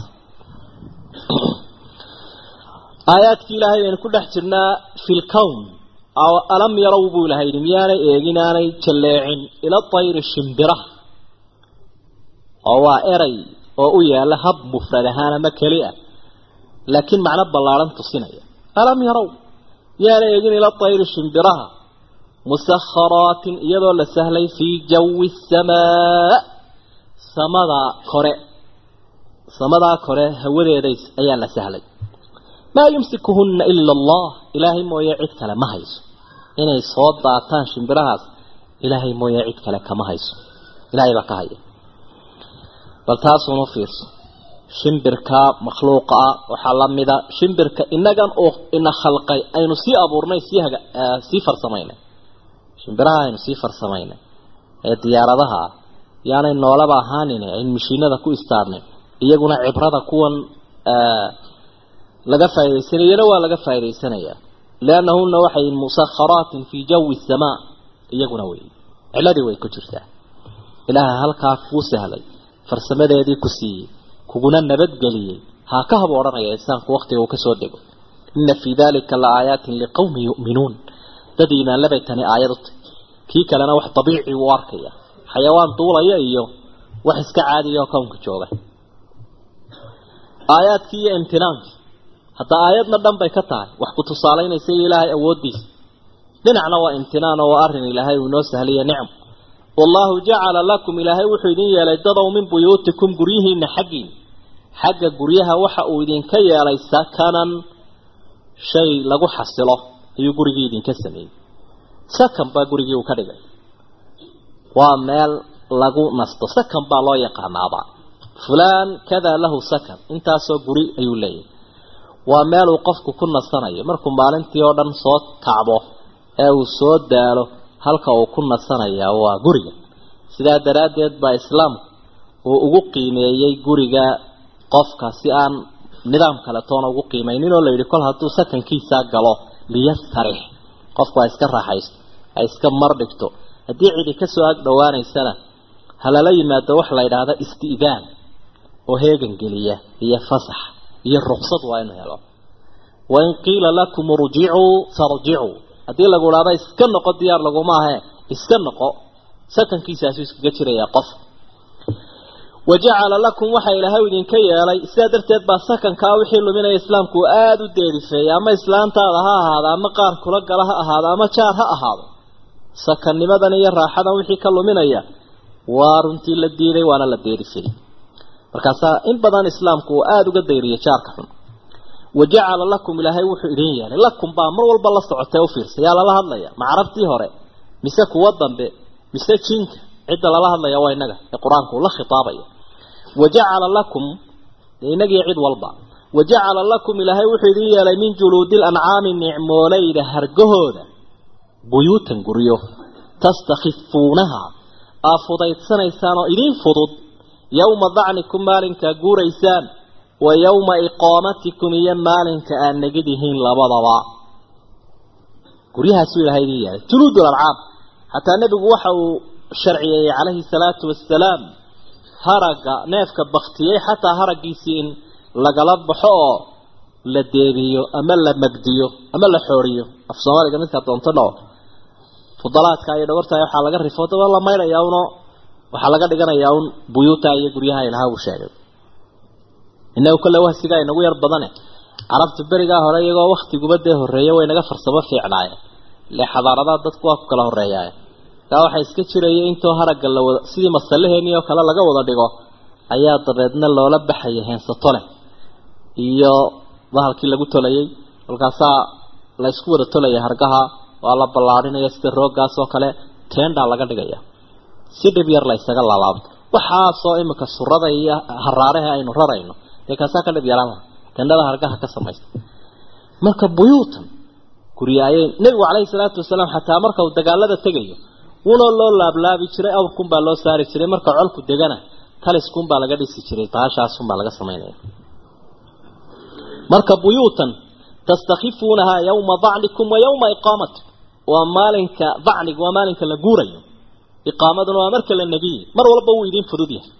aayaadkii ilaahay aynu ku dhex jirnaa fi lkown alam yarow buu ilahay yidhi miyaanay eegin aanay jalleecin ila tayri shimbiraha oo waa eray oo u yaala hab mufrad ahaan ama keli ah laakiin macno ballaaran tusinaya alam yarow yaana eegin ila tayri shimbiraha musakharaatin iyadoo la sahlay fii jawi samaa samada kore samadaa kore hawadeedays ayaa la sahlay maa yumsikuhunna ila allah ilaahay mooye cid kale ma hayso inay soo daataan shimbirahaas ilaahay mooye cid kale kama hayso ilaahay baa ka haya bal taasuunu fiirso shimbirka makhluuqa ah waxaa la mida shimbirka inagan oo ina khalqay aynu sii abuurnay sii haga sii farsamaynay shimbiraha aynu sii farsamaynay ee diyaaradaha ah yaanay noolaba ahaanin aynu mashiinada ku istaarnay iyaguna cibrada kuwan laga faaidaysanayana waa laga faa'idaysanayaa liannahuna waxay musakharaatin fii jawi samaa iyaguna wey ciladii way ku jirtaa ilaaha halkaa kuu sahlay farsamadeedii ku siiyey kuguna nabadgeliyey haa ka hab odhanaya insaanku waktiga uu kasoo dego ina fii dalika la aayaatin liqawmin yu'minuun dad iimaanlabay tani aayad u tahy kii kalena wax dabiici uu arkaya xayawaan duulaya iyo wax iska caadiya oo kownka jooga aayaadkii iyo imtinaankii hadda aayadna dhan bay ka tahay wax ku tusaalaynaysa iyo ilaahay awooddiisa dhinacna waa imtinaan oo waa arrin ilaahay uu inoo sahlaya nicm wallaahu jacala lakum ilaahay wuxuu idin yeelay dadow min buyuutikum guryihiina xaggiin xagga guryaha waxa uu idinka yeelay sakanan shay lagu xasilo ayuu gurigii idinka sameeyey sakan baa gurigii uu ka dhigay waa meel lagu nasto sakan baa loo yaqaanaaba fulaan kadaa lahu sakan intaasoo guri ayuu leeyahay waa meel uu qofku ku nasanayo markuu maalintii oo dhan soo kacbo ee uu soo daalo halka uu ku nasanayaa waa guriga sidaa daraaddeed baa islaamku uu ugu qiimeeyey guriga qofka si aan nidaam kale toona ugu qiimaynin oo layidhi kol hadduu sakankiisaa galo liyastarix qofku ha iska raaxaysto ha iska mar dhigto haddii cidi kasoo ag dhowaanaysana ha lala yimaado wax la yidhaahda isti'daan oo heegan geliya iyo fasax iyo ruqsad waa inu helo wain qiila lakum urjicuu farjicuu haddii lagu idhaahdo iska noqo diyaar laguma ahe iska noqo sakankiisaasuu iskaga jirayaa qof wajacala lakum waxa ilaahay idinka yeelay sidaa darteed baa sakankaa wixii luminaya islaamku uu aada u deerifeeyay ama islaantaada ha ahaado ama qaar kula gala ha ahaado ama jaar ha ahaado sakannimadan iyo raaxadan wixii ka luminaya waa runtii la diiday waana la deerifeeyey markaasaa in badan islaamku uu aada uga dayriyay jaarka xun wajacala lakum ilaahay wuxuu idin yeelay lakum baa mar walba la socotee ufiirsa yaa lala hadlaya ma carabtii hore mise kuwa dambe mise jinka cidda lala hadlaya waa inaga ee qur-aanku uu la khitaabaya wajacala lakum inagii cid walba wajacala lakum ilaahay wuxuu idin yeelay min juluudi lancaami nicmoolayda hargahooda buyuutan guryo tastakifuunaha aa fudaydsanaysaan oo idiin fudud yowma dacnikum maalinkaa guuraysaan wa yowma iqaamatikum iyo maalinka aad negid yihiin labadaba guryahaasuu ilahay idin yeelay juluud lancaam xataa nebigu waxa uu sharciyeeyey calayhi salaatu wasalaam haragga neefka baktiyey xataa haraggiisii in lagala baxo oo la deebiyo ama la magdiyo ama la xooriyo af soomaaliga midkaa doonto dhao fudalaadka iyo dhawartaay waxaa laga rifo daba la maydhayaa uno waxaa laga dhiganayaa un buyuuta iyo guryaha ilaha uu sheegay inagu kale wahsigaa inagu yar badane carabtu berigaa hore iyagoo waktiguba dee horreeya way naga farsamo fiicnaaye ile xadaaradaha dadku waa ku kala horreeyaaye kaa waxaa iska jiraya intoo haragga la wada sidii masalaheenii oo kale laga wada dhigo ayaa dabeedna loola baxaya heensato leh iyo bahalkii lagu tolayay kolkaasaa la isku wada tolaya hargaha waa la ballaarinaya sida rooggaas oo kale teendaa laga dhigaya si dhib yar la ysaga laalaabto waxaasoo imika surada iyo haraaraha aynu rarayno dee kaasaa ka dhib yaraama tendhada hargaha ka samaysta marka buyuutan guryaayey nebigu calayhi salaatu wasalaam xataa marka uu dagaalada tegayo wunoo loo laablaabi jiray awrkunbaa loo saari jiray marka colku degana taliskunbaa laga dhisi jiray baashaasunbaa laga samaynaya marka buyuutan tastakifuunaha yawma dacnikum wa yawma iqaamatikum waa maalinka dacniga waa maalinka la guurayo iqaamaduna waa marka la negiye mar walba wuu idin fudud yahay